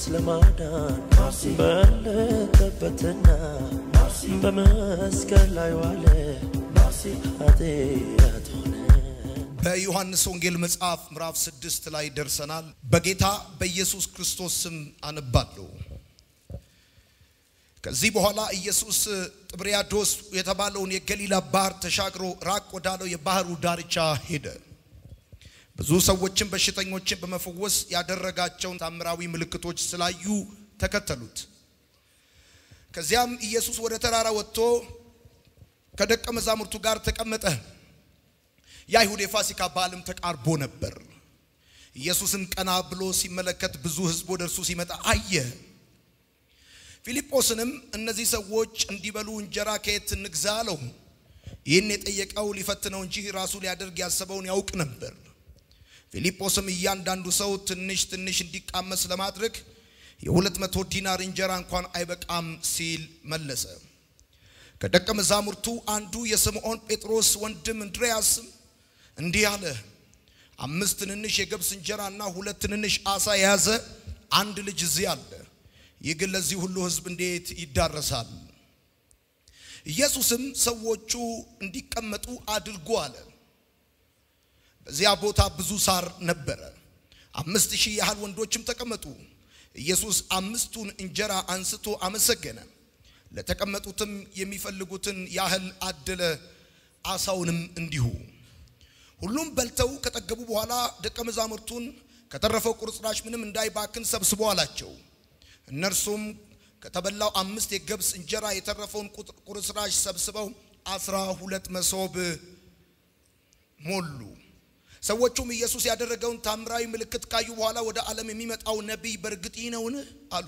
ለማዳን በለጠበትና በመስቀል ላይ ዋለ ኃጢአት ሆነ። በዮሐንስ ወንጌል መጽሐፍ ምዕራፍ ስድስት ላይ ደርሰናል። በጌታ በኢየሱስ ክርስቶስ ስም አነባለሁ። ከዚህ በኋላ ኢየሱስ ጥብርያዶስ የተባለውን የገሊላ ባህር ተሻግሮ ራቅ ወዳለው የባህሩ ዳርቻ ሄደ። ብዙ ሰዎችን በሽተኞችን በመፈወስ ያደረጋቸውን ታምራዊ ምልክቶች ስላዩ ተከተሉት። ከዚያም ኢየሱስ ወደ ተራራ ወጥቶ ከደቀ መዛሙርቱ ጋር ተቀመጠ። የአይሁድ የፋሲካ በዓልም ተቃርቦ ነበር። ኢየሱስም ቀና ብሎ ሲመለከት ብዙ ሕዝብ ወደ እርሱ ሲመጣ አየ። ፊልጶስንም እነዚህ ሰዎች እንዲበሉ እንጀራ ከየት እንግዛ አለው። ይህን የጠየቀው ሊፈትነው እንጂ ራሱ ሊያደርግ ያሰበውን ያውቅ ነበር። ፊልጶስም እያንዳንዱ ሰው ትንሽ ትንሽ እንዲቃመስ ለማድረግ የሁለት መቶ ዲናር እንጀራ እንኳን አይበቃም ሲል መለሰ። ከደቀ መዛሙርቱ አንዱ የስምዖን ጴጥሮስ ወንድም እንድርያስም እንዲህ አለ። አምስት ትንንሽ የገብስ እንጀራና ሁለት ትንንሽ አሳ የያዘ አንድ ልጅ እዚህ አለ። ይህ ግን ለዚህ ሁሉ ሕዝብ እንዴት ይዳረሳል? ኢየሱስም ሰዎቹ እንዲቀመጡ አድርጎ አለ። በዚያ ቦታ ብዙ ሳር ነበረ። አምስት ሺህ ያህል ወንዶችም ተቀመጡ። ኢየሱስ አምስቱን እንጀራ አንስቶ አመሰገነ፣ ለተቀመጡትም የሚፈልጉትን ያህል አደለ፣ አሳውንም እንዲሁ። ሁሉም በልተው ከጠገቡ በኋላ ደቀ መዛሙርቱን ከተረፈው ቁርጥራሽ ምንም እንዳይባክን ሰብስቦ አላቸው። እነርሱም ከተበላው አምስት የገብስ እንጀራ የተረፈውን ቁርጥራሽ ሰብስበው አስራ ሁለት መሶብ ሞሉ። ሰዎቹም ኢየሱስ ያደረገውን ታምራዊ ምልክት ካዩ በኋላ ወደ ዓለም የሚመጣው ነቢይ በእርግጥ ይህ ነውን? አሉ።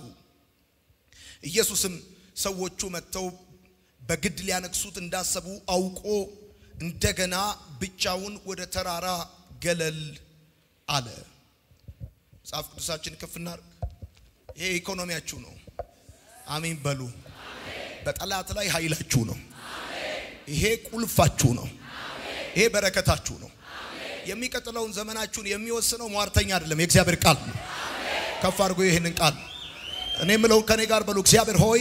ኢየሱስም ሰዎቹ መጥተው በግድ ሊያነግሱት እንዳሰቡ አውቆ እንደገና ብቻውን ወደ ተራራ ገለል አለ። መጽሐፍ ቅዱሳችን ከፍ እናድርግ። ይሄ ኢኮኖሚያችሁ ነው። አሜን በሉ። በጠላት ላይ ኃይላችሁ ነው። ይሄ ቁልፋችሁ ነው። ይሄ በረከታችሁ ነው። የሚቀጥለውን ዘመናችሁን የሚወስነው ሟርተኛ አይደለም፣ የእግዚአብሔር ቃል ነው። ከፍ አድርጎ ይህንን ቃል እኔ የምለው ከኔ ጋር በሉ። እግዚአብሔር ሆይ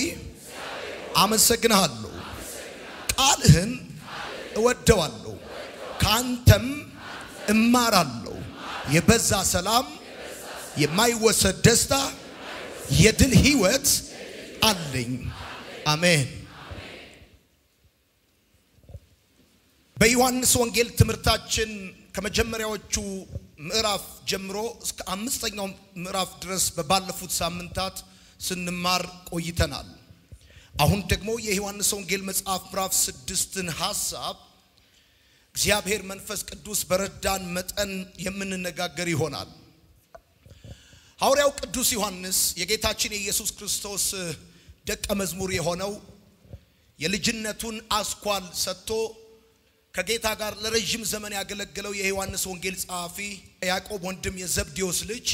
አመሰግንሃለሁ፣ ቃልህን እወደዋለሁ፣ ከአንተም እማራለሁ። የበዛ ሰላም፣ የማይወሰድ ደስታ፣ የድል ህይወት አለኝ። አሜን። በዮሐንስ ወንጌል ትምህርታችን ከመጀመሪያዎቹ ምዕራፍ ጀምሮ እስከ አምስተኛው ምዕራፍ ድረስ በባለፉት ሳምንታት ስንማር ቆይተናል። አሁን ደግሞ የዮሐንስ ወንጌል መጽሐፍ ምዕራፍ ስድስትን ሐሳብ እግዚአብሔር መንፈስ ቅዱስ በረዳን መጠን የምንነጋገር ይሆናል። ሐዋርያው ቅዱስ ዮሐንስ የጌታችን የኢየሱስ ክርስቶስ ደቀ መዝሙር የሆነው የልጅነቱን አስኳል ሰጥቶ ከጌታ ጋር ለረዥም ዘመን ያገለገለው የዮሐንስ ወንጌል ጸሐፊ ያዕቆብ ወንድም የዘብዴዎስ ልጅ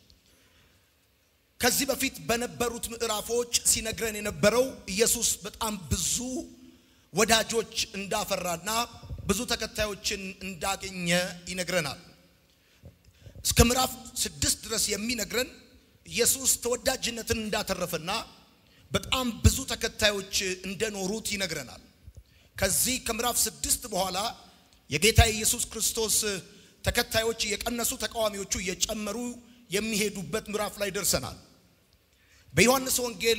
ከዚህ በፊት በነበሩት ምዕራፎች ሲነግረን የነበረው ኢየሱስ በጣም ብዙ ወዳጆች እንዳፈራና ብዙ ተከታዮችን እንዳገኘ ይነግረናል። እስከ ምዕራፍ ስድስት ድረስ የሚነግረን ኢየሱስ ተወዳጅነትን እንዳተረፈና በጣም ብዙ ተከታዮች እንደኖሩት ይነግረናል። ከዚህ ከምዕራፍ ስድስት በኋላ የጌታ የኢየሱስ ክርስቶስ ተከታዮች እየቀነሱ ተቃዋሚዎቹ እየጨመሩ የሚሄዱበት ምዕራፍ ላይ ደርሰናል። በዮሐንስ ወንጌል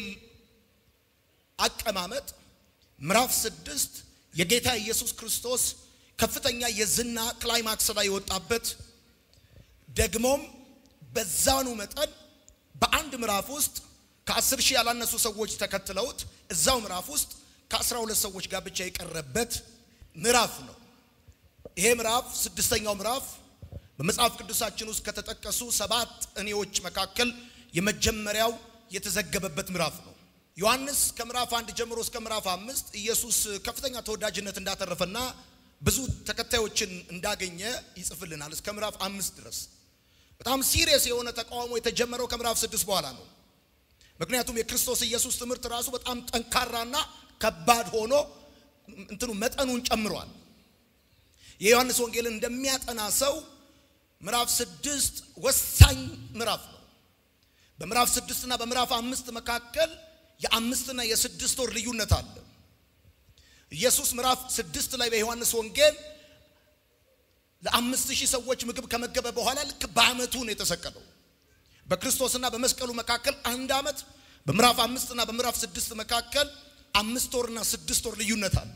አቀማመጥ ምዕራፍ ስድስት የጌታ ኢየሱስ ክርስቶስ ከፍተኛ የዝና ክላይማክስ ላይ የወጣበት ደግሞም በዛኑ መጠን በአንድ ምዕራፍ ውስጥ ከአስር ሺህ ያላነሱ ሰዎች ተከትለውት እዛው ምዕራፍ ውስጥ ከአስራ ሁለት ሰዎች ጋር ብቻ የቀረበት ምዕራፍ ነው። ይሄ ምዕራፍ ስድስተኛው ምዕራፍ በመጽሐፍ ቅዱሳችን ውስጥ ከተጠቀሱ ሰባት እኔዎች መካከል የመጀመሪያው የተዘገበበት ምዕራፍ ነው። ዮሐንስ ከምዕራፍ አንድ ጀምሮ እስከ ምዕራፍ አምስት ኢየሱስ ከፍተኛ ተወዳጅነት እንዳተረፈና ብዙ ተከታዮችን እንዳገኘ ይጽፍልናል። እስከ ምዕራፍ አምስት ድረስ በጣም ሲሪየስ የሆነ ተቃውሞ የተጀመረው ከምዕራፍ ስድስት በኋላ ነው። ምክንያቱም የክርስቶስ ኢየሱስ ትምህርት ራሱ በጣም ጠንካራና ከባድ ሆኖ እንትኑ መጠኑን ጨምሯል። የዮሐንስ ወንጌልን እንደሚያጠና ሰው ምዕራፍ ስድስት ወሳኝ ምዕራፍ ነው። በምዕራፍ ስድስትና በምዕራፍ አምስት መካከል የአምስትና የስድስት ወር ልዩነት አለ። ኢየሱስ ምዕራፍ ስድስት ላይ በዮሐንስ ወንጌል ለአምስት ሺህ ሰዎች ምግብ ከመገበ በኋላ ልክ በዓመቱ ነው የተሰቀለው። በክርስቶስና በመስቀሉ መካከል አንድ ዓመት፣ በምዕራፍ አምስትና በምዕራፍ ስድስት መካከል አምስት ወርና ስድስት ወር ልዩነት አለ።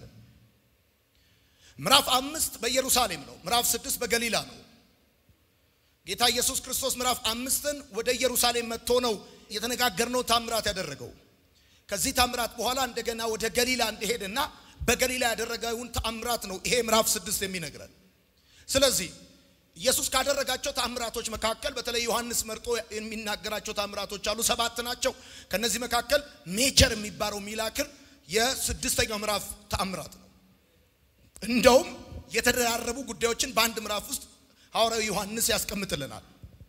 ምዕራፍ አምስት በኢየሩሳሌም ነው። ምዕራፍ ስድስት በገሊላ ነው። ጌታ ኢየሱስ ክርስቶስ ምዕራፍ አምስትን ወደ ኢየሩሳሌም መጥቶ ነው የተነጋገርነው ታምራት ያደረገው። ከዚህ ታምራት በኋላ እንደገና ወደ ገሊላ እንደሄደና በገሊላ ያደረገውን ታምራት ነው ይሄ ምዕራፍ ስድስት የሚነግረን። ስለዚህ ኢየሱስ ካደረጋቸው ታምራቶች መካከል በተለይ ዮሐንስ መርጦ የሚናገራቸው ታምራቶች አሉ፣ ሰባት ናቸው። ከነዚህ መካከል ሜጀር የሚባለው ሚላክል የስድስተኛው ምዕራፍ ታምራት ነው። እንደውም የተደራረቡ ጉዳዮችን በአንድ ምዕራፍ ውስጥ ሐዋርያው ዮሐንስ ያስቀምጥልናል።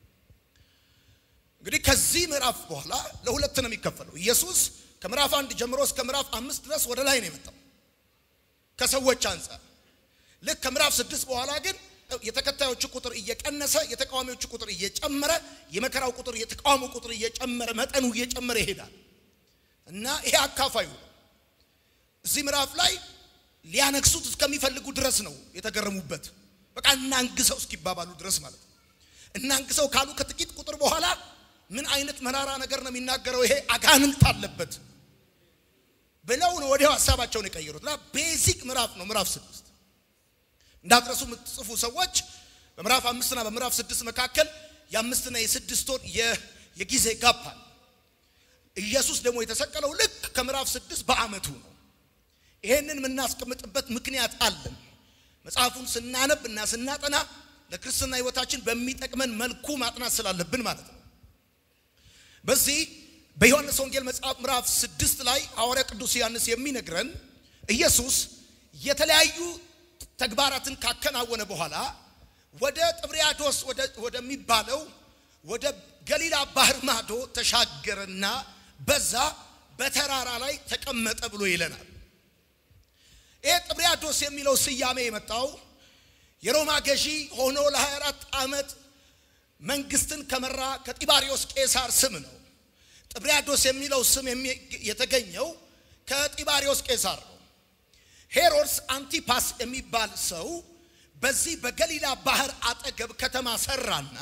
እንግዲህ ከዚህ ምዕራፍ በኋላ ለሁለት ነው የሚከፈለው። ኢየሱስ ከምዕራፍ አንድ ጀምሮ እስከ ምዕራፍ አምስት ድረስ ወደ ላይ ነው የመጣው ከሰዎች አንጻር። ልክ ከምዕራፍ ስድስት በኋላ ግን የተከታዮቹ ቁጥር እየቀነሰ የተቃዋሚዎቹ ቁጥር እየጨመረ የመከራው ቁጥር የተቃውሞ ቁጥር እየጨመረ መጠኑ እየጨመረ ይሄዳል እና ይሄ አካፋዩ ነው። እዚህ ምዕራፍ ላይ ሊያነግሱት እስከሚፈልጉ ድረስ ነው የተገረሙበት። በቃ እናንግሰው እስኪባባሉ ድረስ ማለት ነው። እናንግሰው ካሉ ከጥቂት ቁጥር በኋላ ምን አይነት መራራ ነገር ነው የሚናገረው? ይሄ አጋንንት አለበት ብለው ነው ወዲያው ሀሳባቸውን የቀየሩት እና ቤዚክ ምዕራፍ ነው ምዕራፍ ስድስት እንዳትረሱ የምትጽፉ ሰዎች በምዕራፍ አምስትና በምዕራፍ ስድስት መካከል የአምስትና የስድስት ወር የጊዜ ጋፕ አለ። ኢየሱስ ደግሞ የተሰቀለው ልክ ከምዕራፍ ስድስት በዓመቱ ነው። ይሄንን የምናስቀምጥበት ምክንያት አለን። መጽሐፉን ስናነብ እና ስናጠና ለክርስትና ሕይወታችን በሚጠቅመን መልኩ ማጥናት ስላለብን ማለት ነው። በዚህ በዮሐንስ ወንጌል መጽሐፍ ምዕራፍ ስድስት ላይ ሐዋርያ ቅዱስ ዮሐንስ የሚነግረን ኢየሱስ የተለያዩ ተግባራትን ካከናወነ በኋላ ወደ ጥብርያዶስ ወደሚባለው ወደ ገሊላ ባህር ማዶ ተሻገረና በዛ በተራራ ላይ ተቀመጠ ብሎ ይለናል። ይሄ ጥብርያዶስ የሚለው ስያሜ የመጣው የሮማ ገዢ ሆኖ ለ24 ዓመት መንግስትን ከመራ ከጢባሪዮስ ቄሳር ስም ነው። ጥብርያዶስ የሚለው ስም የተገኘው ከጢባሪዮስ ቄሳር ነው። ሄሮድስ አንቲፓስ የሚባል ሰው በዚህ በገሊላ ባህር አጠገብ ከተማ ሰራና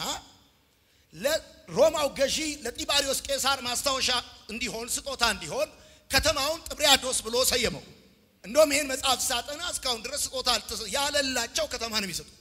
ለሮማው ገዢ ለጢባሪዮስ ቄሳር ማስታወሻ እንዲሆን ስጦታ እንዲሆን ከተማውን ጥብርያዶስ ብሎ ሰየመው። እንደውም ይህን መጽሐፍ ሳጠና እስካሁን ድረስ ስጦታ ያለላቸው ከተማ ነው የሚሰጡት።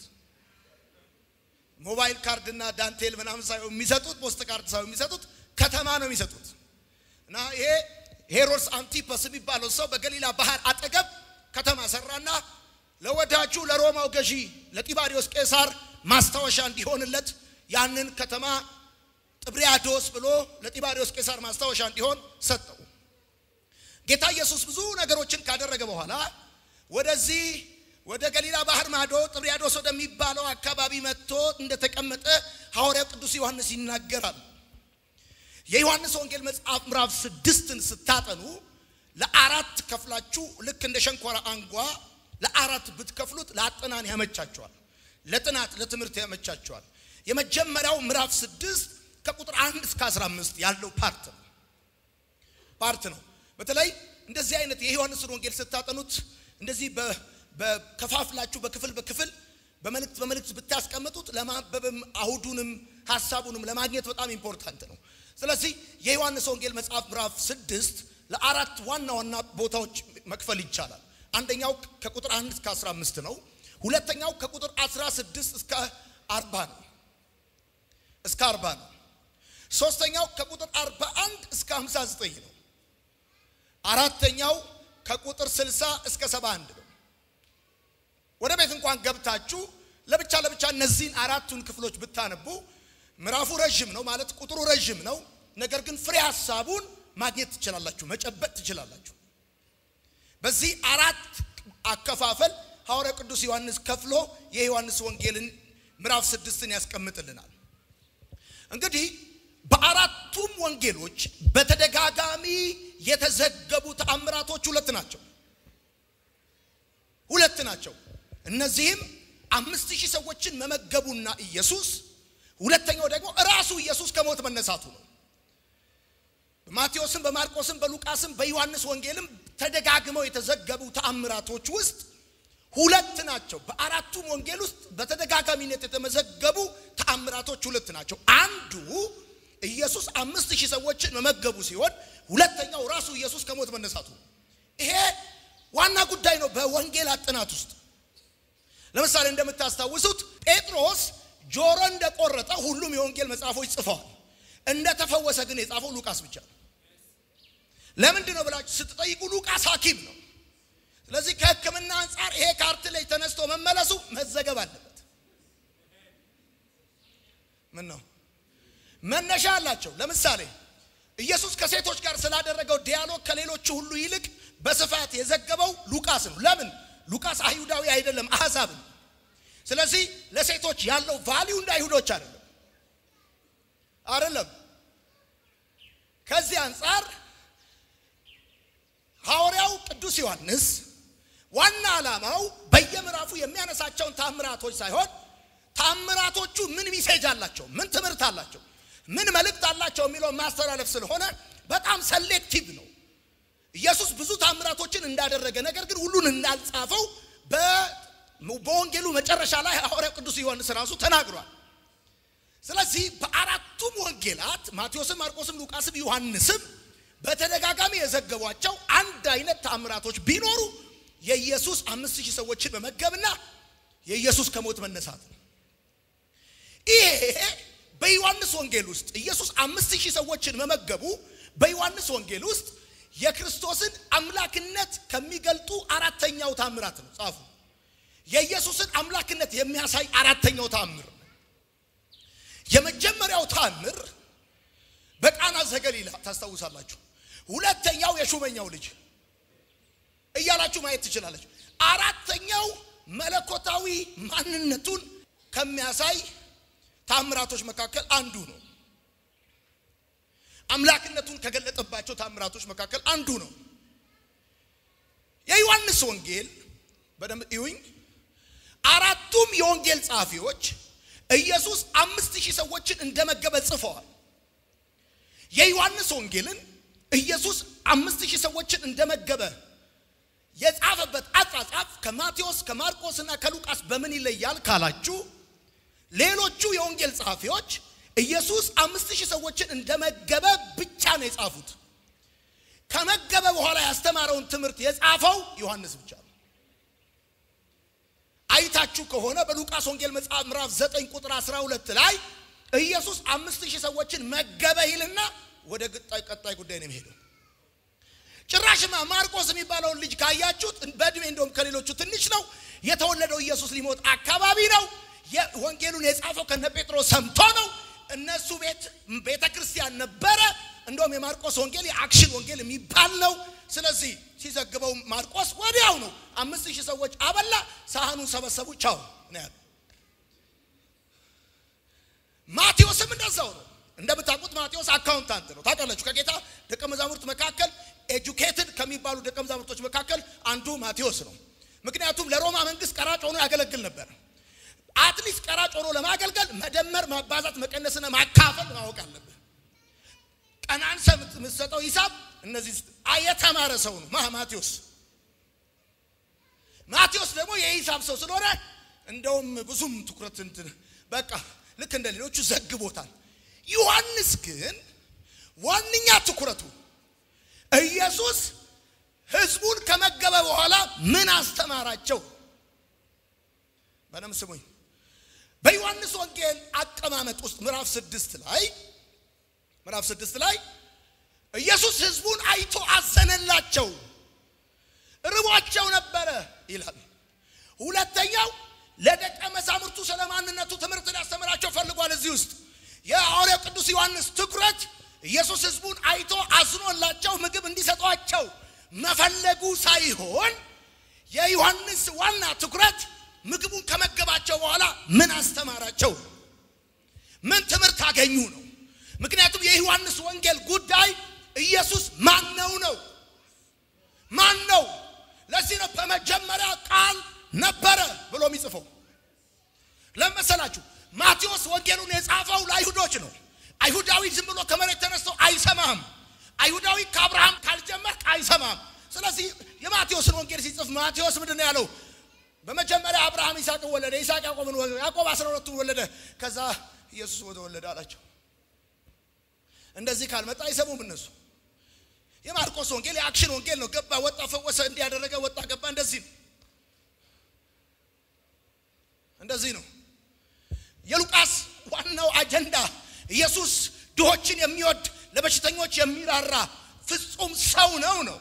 ሞባይል ካርድና ዳንቴል ምናምን ሳይሆን የሚሰጡት ፖስት ካርድ ሳይሆን የሚሰጡት ከተማ ነው የሚሰጡት። እና ይሄ ሄሮድስ አንቲፐስ የሚባለው ሰው በገሊላ ባህር አጠገብ ከተማ ሰራና ለወዳጁ ለሮማው ገዢ ለጢባሪዮስ ቄሳር ማስታወሻ እንዲሆንለት ያንን ከተማ ጥብርያዶስ ብሎ ለጢባሪዮስ ቄሳር ማስታወሻ እንዲሆን ሰጠው። ጌታ ኢየሱስ ብዙ ነገሮችን ካደረገ በኋላ ወደዚህ ወደ ገሊላ ባህር ማዶ ጥብርያዶስ ወደሚባለው አካባቢ መጥቶ እንደተቀመጠ ሐዋርያው ቅዱስ ዮሐንስ ይናገራል። የዮሐንስ ወንጌል መጽሐፍ ምዕራፍ ስድስትን ስታጠኑ ለአራት ከፍላችሁ ልክ እንደ ሸንኮራ አንጓ ለአራት ብትከፍሉት ለአጠናን ያመቻቸዋል፣ ለጥናት ለትምህርት ያመቻቸዋል። የመጀመሪያው ምዕራፍ ስድስት ከቁጥር አንድ እስከ አስራ አምስት ያለው ፓርት ነው ፓርት ነው። በተለይ እንደዚህ አይነት የዮሐንስን ወንጌል ስታጠኑት እንደዚህ በከፋፍላችሁ በክፍል በክፍል በመልእክት በመልእክት ብታስቀምጡት ለማንበብም አውዱንም ሀሳቡንም ለማግኘት በጣም ኢምፖርታንት ነው። ስለዚህ የዮሐንስ ወንጌል መጽሐፍ ምዕራፍ ስድስት ለአራት ዋና ዋና ቦታዎች መክፈል ይቻላል። አንደኛው ከቁጥር አንድ እስከ 15 ነው። ሁለተኛው ከቁጥር 16 እስከ 40 ነው እስከ 40 ነው። ሶስተኛው ከቁጥር 41 እስከ 59 ነው። አራተኛው ከቁጥር 60 እስከ 71 ነው። ወደ ቤት እንኳን ገብታችሁ ለብቻ ለብቻ እነዚህን አራቱን ክፍሎች ብታነቡ ምዕራፉ ረዥም ነው ማለት ቁጥሩ ረዥም ነው። ነገር ግን ፍሬ ሀሳቡን ማግኘት ትችላላችሁ፣ መጨበጥ ትችላላችሁ። በዚህ አራት አከፋፈል ሐዋርያ ቅዱስ ዮሐንስ ከፍሎ የዮሐንስ ወንጌልን ምዕራፍ ስድስትን ያስቀምጥልናል። እንግዲህ በአራቱም ወንጌሎች በተደጋጋሚ የተዘገቡ ተአምራቶች ሁለት ናቸው። ሁለት ናቸው። እነዚህም አምስት ሺህ ሰዎችን መመገቡና ኢየሱስ፣ ሁለተኛው ደግሞ እራሱ ኢየሱስ ከሞት መነሳቱ ነው። በማቴዎስም በማርቆስም በሉቃስም በዮሐንስ ወንጌልም ተደጋግመው የተዘገቡ ተአምራቶች ውስጥ ሁለት ናቸው። በአራቱም ወንጌል ውስጥ በተደጋጋሚነት የተመዘገቡ ተአምራቶች ሁለት ናቸው። አንዱ ኢየሱስ አምስት ሺህ ሰዎችን መመገቡ ሲሆን ሁለተኛው ራሱ ኢየሱስ ከሞት መነሳቱ ነው። ይሄ ዋና ጉዳይ ነው በወንጌል ጥናት ውስጥ። ለምሳሌ እንደምታስታውሱት ጴጥሮስ ጆሮ እንደቆረጠ ሁሉም የወንጌል መጽሐፎች ጽፈዋል። እንደተፈወሰ ግን የጻፈው ሉቃስ ብቻ ነው። ለምንድን ነው ብላችሁ ስትጠይቁ ሉቃስ ሐኪም ነው። ስለዚህ ከሕክምና አንጻር ይሄ ካርት ላይ ተነስቶ መመለሱ መዘገብ አለበት። ምን ነው መነሻ አላቸው። ለምሳሌ ኢየሱስ ከሴቶች ጋር ስላደረገው ዲያሎግ ከሌሎቹ ሁሉ ይልቅ በስፋት የዘገበው ሉቃስ ነው። ለምን? ሉቃስ አይሁዳዊ አይደለም፣ አሕዛብ ነው። ስለዚህ ለሴቶች ያለው ቫሊዩ እንደ አይሁዶች አይደለም አይደለም። ከዚህ አንጻር ሐዋርያው ቅዱስ ዮሐንስ ዋና ዓላማው በየምዕራፉ የሚያነሳቸውን ታምራቶች ሳይሆን ታምራቶቹ ምን ሚሴጅ አላቸው፣ ምን ትምህርት አላቸው፣ ምን መልእክት አላቸው የሚለውን ማስተላለፍ ስለሆነ በጣም ሰሌክቲቭ ነው። ኢየሱስ ብዙ ታምራቶችን እንዳደረገ ነገር ግን ሁሉን እንዳልጻፈው በወንጌሉ መጨረሻ ላይ ሐዋርያው ቅዱስ ዮሐንስ ራሱ ተናግሯል። ስለዚህ በአራቱም ወንጌላት ማቴዎስም፣ ማርቆስም፣ ሉቃስም ዮሐንስም በተደጋጋሚ የዘገቧቸው አንድ አይነት ታምራቶች ቢኖሩ የኢየሱስ አምስት ሺህ ሰዎችን መመገብና የኢየሱስ ከሞት መነሳት ነው። ይሄ በዮሐንስ ወንጌል ውስጥ ኢየሱስ አምስት ሺህ ሰዎችን መመገቡ በዮሐንስ ወንጌል ውስጥ የክርስቶስን አምላክነት ከሚገልጡ አራተኛው ታምራት ነው። ጻፉ። የኢየሱስን አምላክነት የሚያሳይ አራተኛው ታምር ነው። የመጀመሪያው ታምር በቃና ዘገሊላ ታስታውሳላችሁ። ሁለተኛው የሹመኛው ልጅ እያላችሁ ማየት ትችላለች። አራተኛው መለኮታዊ ማንነቱን ከሚያሳይ ታምራቶች መካከል አንዱ ነው። አምላክነቱን ከገለጠባቸው ታምራቶች መካከል አንዱ ነው። የዮሐንስ ወንጌል በደንብ እዩኝ። አራቱም የወንጌል ጸሐፊዎች ኢየሱስ አምስት ሺህ ሰዎችን እንደመገበ ጽፈዋል። የዮሐንስ ወንጌልን ኢየሱስ አምስት ሺህ ሰዎችን እንደመገበ የጻፈበት አጻጻፍ ከማቴዎስ ከማርቆስ እና ከሉቃስ በምን ይለያል ካላችሁ ሌሎቹ የወንጌል ጸሐፊዎች ኢየሱስ አምስት ሺህ ሰዎችን እንደመገበ ብቻ ነው የጻፉት። ከመገበ በኋላ ያስተማረውን ትምህርት የጻፈው ዮሐንስ ብቻ ነው። አይታችሁ ከሆነ በሉቃስ ወንጌል መጽሐፍ ምዕራፍ 9 ቁጥር 12 ላይ ኢየሱስ አምስት ሺህ ሰዎችን መገበ ይልና ወደ ቀጣይ ጉዳይ ነው የሚሄደው። ጭራሽማ ማርቆስ የሚባለውን ልጅ ካያችሁት በእድሜ እንደውም ከሌሎቹ ትንሽ ነው። የተወለደው ኢየሱስ ሊሞት አካባቢ ነው። ወንጌሉን የጻፈው ከነ ጴጥሮስ ሰምቶ ነው። እነሱ ቤት ቤተ ክርስቲያን ነበረ። እንደውም የማርቆስ ወንጌል የአክሽን ወንጌል የሚባል ነው። ስለዚህ ሲዘግበው ማርቆስ ወዲያው ነው አምስት ሺህ ሰዎች አበላ፣ ሳህኑን ሰበሰቡ፣ ቻው ነው ያለው። ማቴዎስም እንደዛው ነው። እንደምታውቁት ማቴዎስ አካውንታንት ነው። ታውቃላችሁ፣ ከጌታ ደቀ መዛሙርት መካከል ኤጁኬትድ ከሚባሉ ደቀ መዛሙርቶች መካከል አንዱ ማቴዎስ ነው። ምክንያቱም ለሮማ መንግስት ቀራጭ ሆኖ ያገለግል ነበር። አትሊስት ቀራጭ ሆኖ ለማገልገል መደመር፣ ማባዛት፣ መቀነስና ማካፈል ማወቅ አለብህ። ቀናንሰ የምትሰጠው ሂሳብ እነዚህ የተማረ ሰው ነው ማቴዎስ። ማቴዎስ ደግሞ የሂሳብ ሰው ስለሆነ እንደውም ብዙም ትኩረት እንትን በቃ ልክ እንደ ሌሎቹ ዘግቦታል። ዮሐንስ ግን ዋነኛ ትኩረቱ ኢየሱስ ህዝቡን ከመገበ በኋላ ምን አስተማራቸው? በደምብ ስሙኝ። በዮሐንስ ወንጌል አቀማመጥ ውስጥ ምዕራፍ ስድስት ላይ ምዕራፍ ስድስት ላይ ኢየሱስ ህዝቡን አይቶ አዘነላቸው፣ ርቧቸው ነበረ ይላል። ሁለተኛው ለደቀ መዛሙርቱ ስለ ማንነቱ ትምህርት ሊያስተምራቸው ፈልጓል። እዚህ ውስጥ የሐዋርያው ቅዱስ ዮሐንስ ትኩረት ኢየሱስ ህዝቡን አይቶ አዝኖላቸው ምግብ እንዲሰጧቸው መፈለጉ ሳይሆን የዮሐንስ ዋና ትኩረት ምግቡን ከመገባቸው በኋላ ምን አስተማራቸው፣ ምን ትምህርት አገኙ ነው። ምክንያቱም የዮሐንስ ወንጌል ጉዳይ ኢየሱስ ማን ነው ነው ማን ነው። ለዚህ ነው በመጀመሪያ ቃል ነበረ ብሎ የሚጽፈው። ለመሰላችሁ ማቴዎስ ወንጌሉን የጻፈው ለአይሁዶች ነው። አይሁዳዊ ዝም ብሎ ከመሬት ተነስቶ አይሰማህም። አይሁዳዊ ከአብርሃም ካልጀመርክ አይሰማም። ስለዚህ የማቴዎስን ወንጌል ሲጽፍ ማቴዎስ ምንድን ነው ያለው? በመጀመሪያ አብርሃም ይስሐቅን ወለደ፣ ይስሐቅ ያዕቆብን ወለደ፣ ያዕቆብ አስራ ሁለቱን ወለደ፣ ከዛ ኢየሱስ ወደ ወለደ አላቸው። እንደዚህ ካልመጣ አይሰሙም እነሱ። የማርቆስ ወንጌል የአክሽን ወንጌል ነው። ገባ፣ ወጣ፣ ፈወሰ፣ እንዲያደረገ ወጣ፣ ገባ። እንደዚህ ነው፣ እንደዚህ ነው። የሉቃስ ዋናው አጀንዳ ኢየሱስ ድሆችን የሚወድ ለበሽተኞች የሚራራ ፍጹም ሰው ነው ነው።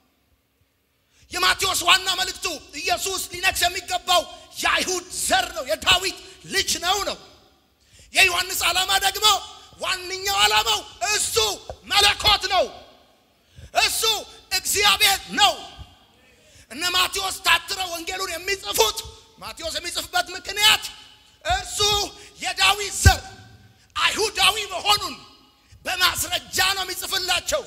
የማቴዎስ ዋና መልእክቱ ኢየሱስ ሊነግስ የሚገባው የአይሁድ ዘር ነው፣ የዳዊት ልጅ ነው ነው። የዮሐንስ ዓላማ ደግሞ ዋነኛው ዓላማው እሱ መለኮት ነው፣ እሱ እግዚአብሔር ነው። እነ ማቴዎስ ታትረው ወንጌሉን የሚጽፉት ማቴዎስ የሚጽፍበት ምክንያት እርሱ የዳዊት ዘር አይሁዳዊ መሆኑን በማስረጃ ነው የሚጽፍላቸው።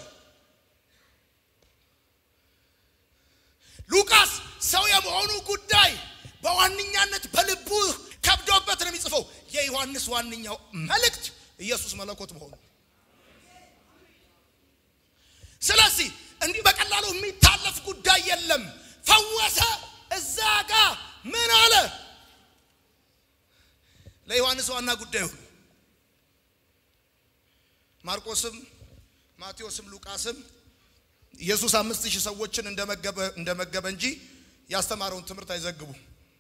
ሉቃስ ሰው የመሆኑ ጉዳይ በዋነኛነት በልቡ ከብዶበት ነው የሚጽፈው። የዮሐንስ ዋነኛው መልእክት ኢየሱስ መለኮት መሆኑ። ስለዚህ እንዲህ በቀላሉ የሚታለፍ ጉዳይ የለም። ፈወሰ፣ እዛ ጋ ምን አለ? ለዮሐንስ ዋና ጉዳይ ሆኑ። ማርቆስም ማቴዎስም ሉቃስም ኢየሱስ አምስት ሺህ ሰዎችን እንደመገበ እንደመገበ እንጂ ያስተማረውን ትምህርት አይዘግቡም።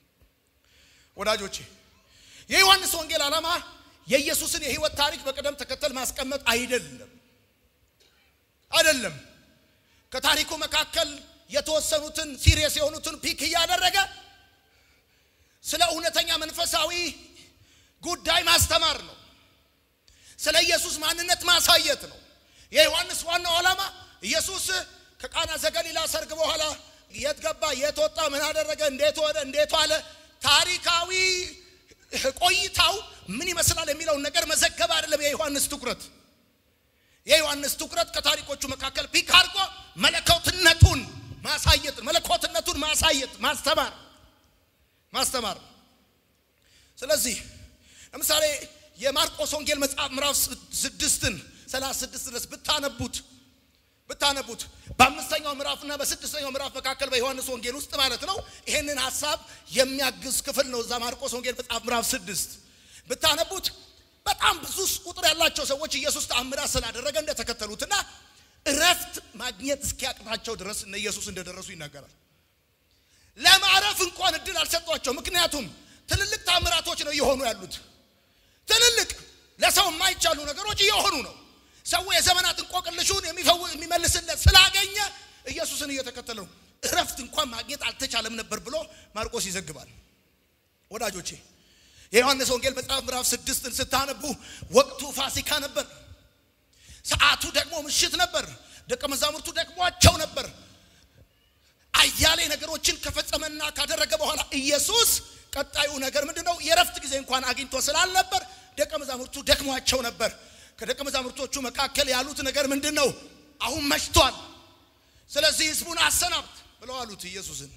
ወዳጆቼ የዮሐንስ ወንጌል ዓላማ የኢየሱስን የሕይወት ታሪክ በቅደም ተከተል ማስቀመጥ አይደለም አይደለም። ከታሪኩ መካከል የተወሰኑትን ሲሪየስ የሆኑትን ፒክ እያደረገ ስለ እውነተኛ መንፈሳዊ ጉዳይ ማስተማር ነው። ስለ ኢየሱስ ማንነት ማሳየት ነው። የዮሐንስ ዋናው ዓላማ ኢየሱስ ከቃና ዘገሊላ ሰርግ በኋላ የት ገባ፣ የት ወጣ፣ ምን አደረገ፣ እንዴት ወደ እንዴት ዋለ፣ ታሪካዊ ቆይታው ምን ይመስላል የሚለውን ነገር መዘገብ አይደለም የዮሐንስ ትኩረት። የዮሐንስ ትኩረት ከታሪኮቹ መካከል ፒክ አድርጎ መለኮትነቱን ማሳየት፣ መለኮትነቱን ማሳየት፣ ማስተማር ማስተማር። ስለዚህ ለምሳሌ የማርቆስ ወንጌል መጽሐፍ ምዕራፍ ስድስትን ሰላሳ ስድስት ድረስ ብታነቡት ብታነቡት በአምስተኛው ምዕራፍና በስድስተኛው ምዕራፍ መካከል በዮሐንስ ወንጌል ውስጥ ማለት ነው ይሄንን ሀሳብ የሚያግዝ ክፍል ነው። እዛ ማርቆስ ወንጌል መጽሐፍ ምዕራፍ ስድስት ብታነቡት በጣም ብዙ ቁጥር ያላቸው ሰዎች ኢየሱስ ተአምራት ስላደረገ እንደተከተሉትና እረፍት ማግኘት እስኪያቅታቸው ድረስ እነ ኢየሱስ እንደደረሱ ይናገራል። ለማረፍ እንኳን እድል አልሰጧቸው። ምክንያቱም ትልልቅ ተአምራቶች ነው እየሆኑ ያሉት። ትልልቅ ለሰው የማይቻሉ ነገሮች እየሆኑ ነው። ሰው የዘመናት እንቆቅልሹን የሚመልስለት ስላገኘ ኢየሱስን እየተከተለ ነው። እረፍት እንኳን ማግኘት አልተቻለም ነበር ብሎ ማርቆስ ይዘግባል። ወዳጆቼ የዮሐንስ ወንጌል መጽሐፍ ምዕራፍ ስድስትን ስታነቡ ወቅቱ ፋሲካ ነበር። ሰዓቱ ደግሞ ምሽት ነበር። ደቀ መዛሙርቱ ደክሟቸው ነበር። አያሌ ነገሮችን ከፈጸመና ካደረገ በኋላ ኢየሱስ ቀጣዩ ነገር ምንድነው? የእረፍት ጊዜ እንኳን አግኝቶ ስላልነበር ደቀ መዛሙርቱ ደክሟቸው ነበር። ከደቀ መዛሙርቶቹ መካከል ያሉት ነገር ምንድን ነው? አሁን መሽቷል፣ ስለዚህ ህዝቡን አሰናብት ብለው አሉት። ኢየሱስን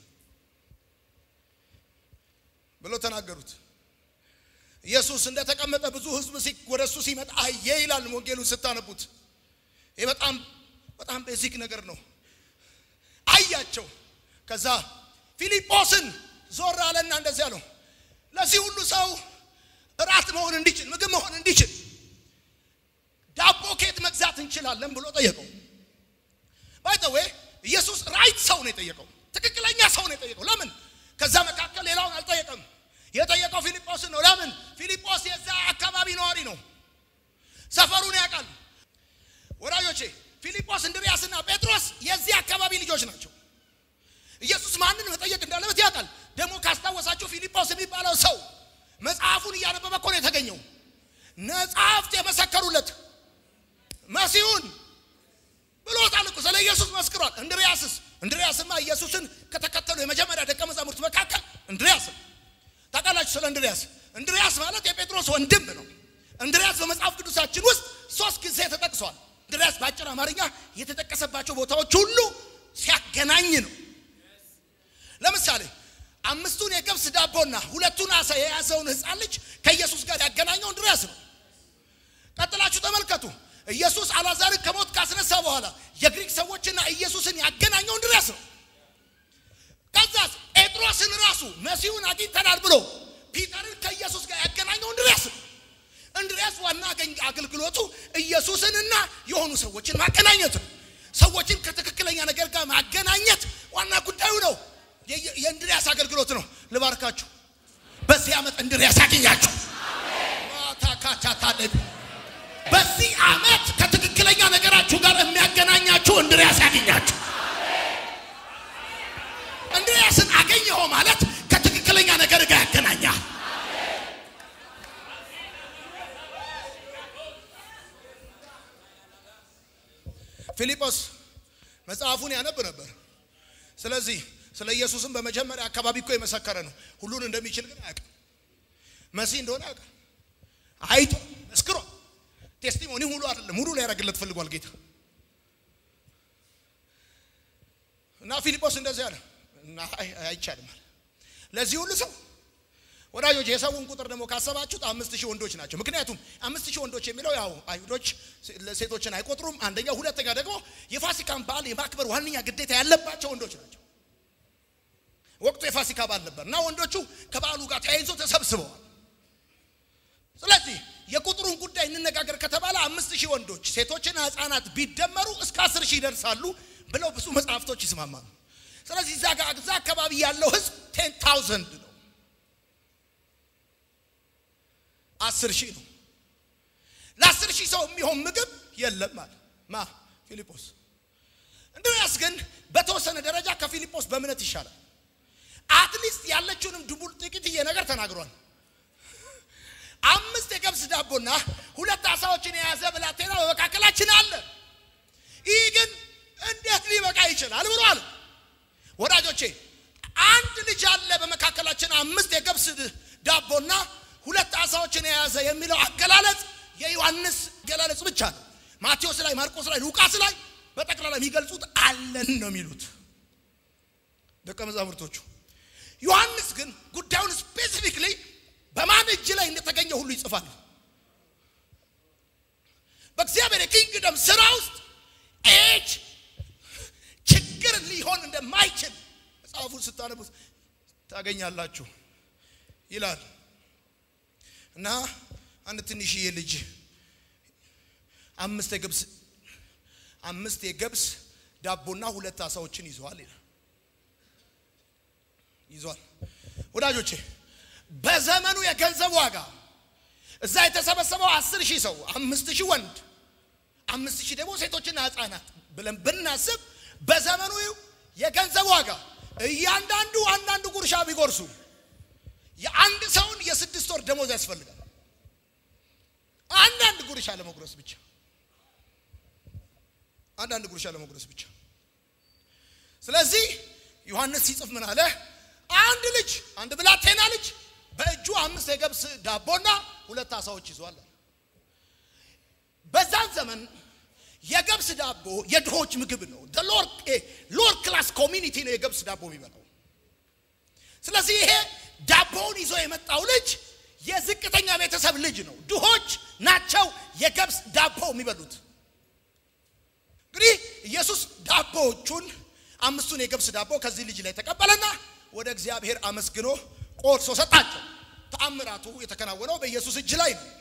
ብለው ተናገሩት። ኢየሱስ እንደተቀመጠ ብዙ ህዝብ ወደ እሱ ሲመጣ አየ ይላል ወንጌሉን ስታነቡት። ይህ በጣም በጣም ቤዚክ ነገር ነው። አያቸው። ከዛ ፊልጶስን ዞር አለና እንደዚህ አለው፣ ለዚህ ሁሉ ሰው እራት መሆን እንዲችል ምግብ መሆን እንዲችል ዳቦ ከየት መግዛት እንችላለን ብሎ ጠየቀው። ባይተዌ ኢየሱስ ራይት ሰው ነው የጠየቀው፣ ትክክለኛ ሰው ነው የጠየቀው። ለምን? ከዛ መካከል ሌላውን አልጠየቀም። የጠየቀው ፊልጶስን ነው። ለምን? ፊልጶስ የዛ አካባቢ ነዋሪ ነው፣ ሰፈሩን ያውቃል። ወዳጆቼ ፊልጶስ፣ እንድርያስና ጴጥሮስ የዚህ አካባቢ ልጆች ናቸው። ኢየሱስ ማንን መጠየቅ እንዳለበት ያውቃል። ደግሞ ካስታወሳችሁ ፊልጶስ የሚባለው ሰው መጽሐፉን እያነበበ እኮ ነው የተገኘው። መጽሐፍት የመሰከሩለት መሲሁን ብሎታል እኮ ስለ ኢየሱስ መስክሯል። እንድርያስስ እንድርያስማ ኢየሱስን ከተከተሉ የመጀመሪያ ደቀ መዛሙርት መካከል እንድርያስ ታውቃላችሁ። ስለ እንድርያስ እንድርያስ ማለት የጴጥሮስ ወንድም ነው። እንድርያስ በመጽሐፍ ቅዱሳችን ውስጥ ሶስት ጊዜ ተጠቅሷል። እንድርያስ በአጭር አማርኛ የተጠቀሰባቸው ቦታዎች ሁሉ ሲያገናኝ ነው። ለምሳሌ አምስቱን የገብስ ዳቦና ሁለቱን አሳ የያዘውን ሕፃን ልጅ ከኢየሱስ ጋር ያገናኘው እንድርያስ ነው። ቀጥላችሁ ተመልከቱ። ኢየሱስ አልዓዛርን ከሞት ካስነሳ በኋላ የግሪክ ሰዎችና ኢየሱስን ያገናኘው እንድሪያስ ነው። ከዛስ ጴጥሮስን ራሱ መሲሁን አግኝተናል ብሎ ፒተርን ከኢየሱስ ጋር ያገናኘው እንድሪያስ ነው። እንድሪያስ ዋና አገልግሎቱ ኢየሱስንና የሆኑ ሰዎችን ማገናኘት ነው። ሰዎችን ከትክክለኛ ነገር ጋር ማገናኘት ዋና ጉዳዩ ነው። የእንድሪያስ አገልግሎት ነው። ልባርካችሁ። በዚህ ዓመት እንድሪያስ ያገኛችሁ። በዚህ ዓመት ከትክክለኛ ነገራችሁ ጋር የሚያገናኛችሁ እንድሪያስ ያገኛችሁ። እንድሪያስን አገኘኸው ማለት ከትክክለኛ ነገር ጋር ያገናኛል። ፊልጶስ መጽሐፉን ያነብ ነበር። ስለዚህ ስለ ኢየሱስም በመጀመሪያ አካባቢ እኮ የመሰከረ ነው። ሁሉን እንደሚችል ግን አያውቅም። መሲህ እንደሆነ ያውቃል። አይቶ መስክሮ ቴስቲሞኒ ሙሉ አይደለም ሙሉ ሊያደርግለት ፈልጓል ጌታ እና ፊልጶስ እንደዚህ አለ እና አይቻልም አለ። ለዚህ ሁሉ ሰው ወዳጆች የሰውን ቁጥር ደግሞ ካሰባችሁት አምስት ሺህ ወንዶች ናቸው። ምክንያቱም አምስት ሺህ ወንዶች የሚለው ያው አይሁዶች ሴቶችን አይቆጥሩም። አንደኛ፣ ሁለተኛ ደግሞ የፋሲካን በዓል የማክበር ዋነኛ ግዴታ ያለባቸው ወንዶች ናቸው። ወቅቱ የፋሲካ በዓል ነበር እና ወንዶቹ ከበዓሉ ጋር ተያይዞ ተሰብስበዋል። ስለዚህ የቁጥሩን ጉዳይ እንነጋገር ከተባለ አምስት ሺህ ወንዶች ሴቶችና ሕፃናት ቢደመሩ እስከ አስር ሺህ ይደርሳሉ ብለው ብዙ መጽሐፍቶች ይስማማሉ። ስለዚህ እዛ ጋር እዛ አካባቢ ያለው ህዝብ ቴን ታውዘንድ ነው፣ አስር ሺህ ነው። ለአስር ሺህ ሰው የሚሆን ምግብ የለም አለ ማ ፊልጶስ። እንድርያስ ግን በተወሰነ ደረጃ ከፊልጶስ በእምነት ይሻላል። አትሊስት ያለችውንም ድቡል ጥቂትዬ ነገር ተናግሯል። አምስት የገብስ ዳቦና ሁለት አሳዎችን የያዘ ብላቴና በመካከላችን አለ። ይህ ግን እንዴት ሊበቃ ይችላል ብሏል። ወዳጆቼ አንድ ልጅ አለ በመካከላችን አምስት የገብስ ዳቦና ሁለት አሳዎችን የያዘ የሚለው አገላለጽ የዮሐንስ አገላለጽ ብቻ ነው። ማቴዎስ ላይ፣ ማርቆስ ላይ፣ ሉቃስ ላይ በጠቅላላ የሚገልጹት አለን ነው የሚሉት ደቀ መዛሙርቶቹ። ዮሐንስ ግን ጉዳዩን ስፔሲፊክሊ በማን እጅ ላይ እንደተገኘ ሁሉ ይጽፋል። በእግዚአብሔር የኪንግደም ስራ ውስጥ ኤጅ ችግር ሊሆን እንደማይችል መጽሐፉን ስታነቡት ታገኛላችሁ ይላል እና አንድ ትንሽዬ ልጅ አምስት የገብስ አምስት የገብስ ዳቦና ሁለት አሳዎችን ይዘዋል ይላል ይዟል። ወዳጆቼ በዘመኑ የገንዘብ ዋጋ እዛ የተሰበሰበው አስር ሺህ ሰው አምስት ሺህ ወንድ አምስት ሺህ ደግሞ ሴቶችና ህፃናት ብለን ብናስብ በዘመኑ የገንዘብ ዋጋ እያንዳንዱ አንዳንዱ ጉርሻ ቢጎርሱ የአንድ ሰውን የስድስት ወር ደሞዝ ያስፈልጋል። አንዳንድ ጉርሻ ለመጉረስ ብቻ አንዳንድ ጉርሻ ለመጉረስ ብቻ። ስለዚህ ዮሐንስ ሲጽፍ ምን አለ? አንድ ልጅ አንድ ብላቴና ልጅ በእጁ አምስት የገብስ ዳቦና ሁለት አሳዎች ይዟል። በዛን ዘመን የገብስ ዳቦ የድሆች ምግብ ነው። ሎር ክላስ ኮሚኒቲ ነው የገብስ ዳቦ የሚበላው። ስለዚህ ይሄ ዳቦውን ይዞ የመጣው ልጅ የዝቅተኛ ቤተሰብ ልጅ ነው። ድሆች ናቸው የገብስ ዳቦ የሚበሉት። እንግዲህ ኢየሱስ ዳቦዎቹን አምስቱን የገብስ ዳቦ ከዚህ ልጅ ላይ ተቀበለና ወደ እግዚአብሔር አመስግኖ ቆርሶ ሰጣቸው። ተአምራቱ የተከናወነው በኢየሱስ እጅ ላይ ነው።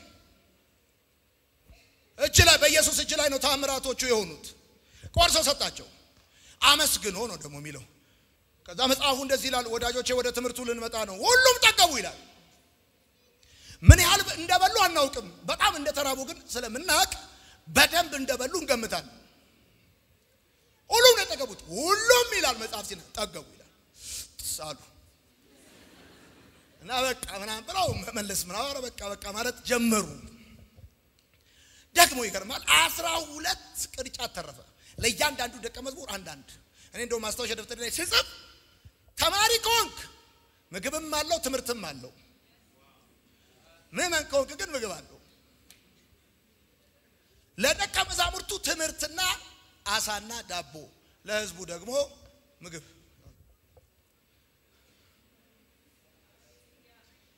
እጅ ላይ በኢየሱስ እጅ ላይ ነው ተአምራቶቹ የሆኑት። ቆርሶ ሰጣቸው። አመስግኖ ነው ደግሞ የሚለው። ከዛ መጽሐፉ እንደዚህ ይላል። ወዳጆቼ ወደ ትምህርቱ ልንመጣ ነው። ሁሉም ጠገቡ ይላል። ምን ያህል እንደበሉ አናውቅም። በጣም እንደተራቡ ግን ስለምናውቅ በደንብ እንደበሉ እንገምታለን። ሁሉም ነው የጠገቡት። ሁሉም ይላል መጽሐፍ ሲና ጠገቡ ይላል ሳሉ እና በቃ ምናምን ብለው መመለስ ምናምን በቃ በቃ ማለት ጀመሩ። ደግሞ ይገርማል። አስራ ሁለት ቅርጫት ተረፈ ለእያንዳንዱ ደቀ መዝሙር አንዳንድ። እኔ እንደው ማስታወሻ ደብተር ላይ ስጽፍ ተማሪ ከሆንክ ምግብም አለው ትምህርትም አለው። ምዕመን ከሆንክ ግን ምግብ አለው። ለደቀ መዛሙርቱ ትምህርትና አሳና ዳቦ፣ ለህዝቡ ደግሞ ምግብ።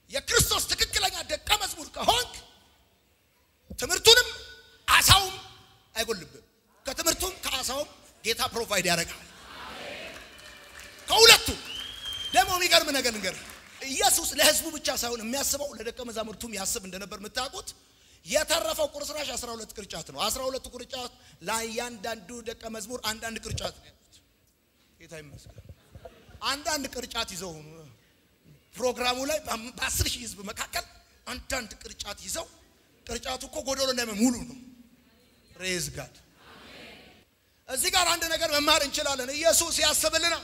የክርስቶስ ትክክለኛ ደቀ መዝሙር ከሆንክ ትምህርቱንም አሳውም የምታሳውም ጌታ ፕሮቫይድ ያደርጋል። ከሁለቱ ደግሞ የሚገርም ነገር ንገር ኢየሱስ ለህዝቡ ብቻ ሳይሆን የሚያስበው ለደቀ መዛሙርቱም ያስብ እንደነበር የምታውቁት የተረፈው ቁርስራሽ 12 ቅርጫት ነው። 12ቱ ቅርጫት ለእያንዳንዱ ደቀ መዝሙር አንዳንድ ቅርጫት ነው ያሉት። ጌታ ይመስገን። አንዳንድ ቅርጫት ይዘው ፕሮግራሙ ላይ በአስር ሺህ ህዝብ መካከል አንዳንድ ቅርጫት ይዘው ቅርጫቱ እኮ ጎደሎ እንዳይመ ሙሉ ነው። ሬዝ ጋድ እዚህ ጋር አንድ ነገር መማር እንችላለን። ኢየሱስ ያስብልናል፣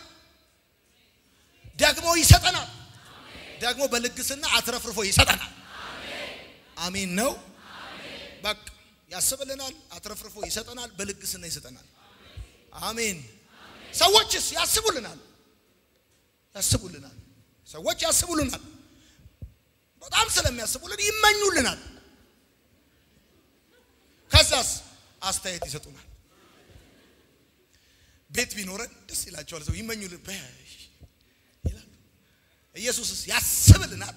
ደግሞ ይሰጠናል፣ ደግሞ በልግስና አትረፍርፎ ይሰጠናል። አሜን ነው። በቃ ያስብልናል፣ አትረፍርፎ ይሰጠናል፣ በልግስና ይሰጠናል። አሜን። ሰዎችስ ያስቡልናል፣ ያስቡልናል። ሰዎች ያስቡልናል፣ በጣም ስለሚያስቡልን ይመኙልናል። ከዛስ አስተያየት ይሰጡናል። ቤት ቢኖረን ደስ ይላቸዋል። ሰው ይመኙልን በሽ ይላሉ። ኢየሱስስ ያስብልናል፣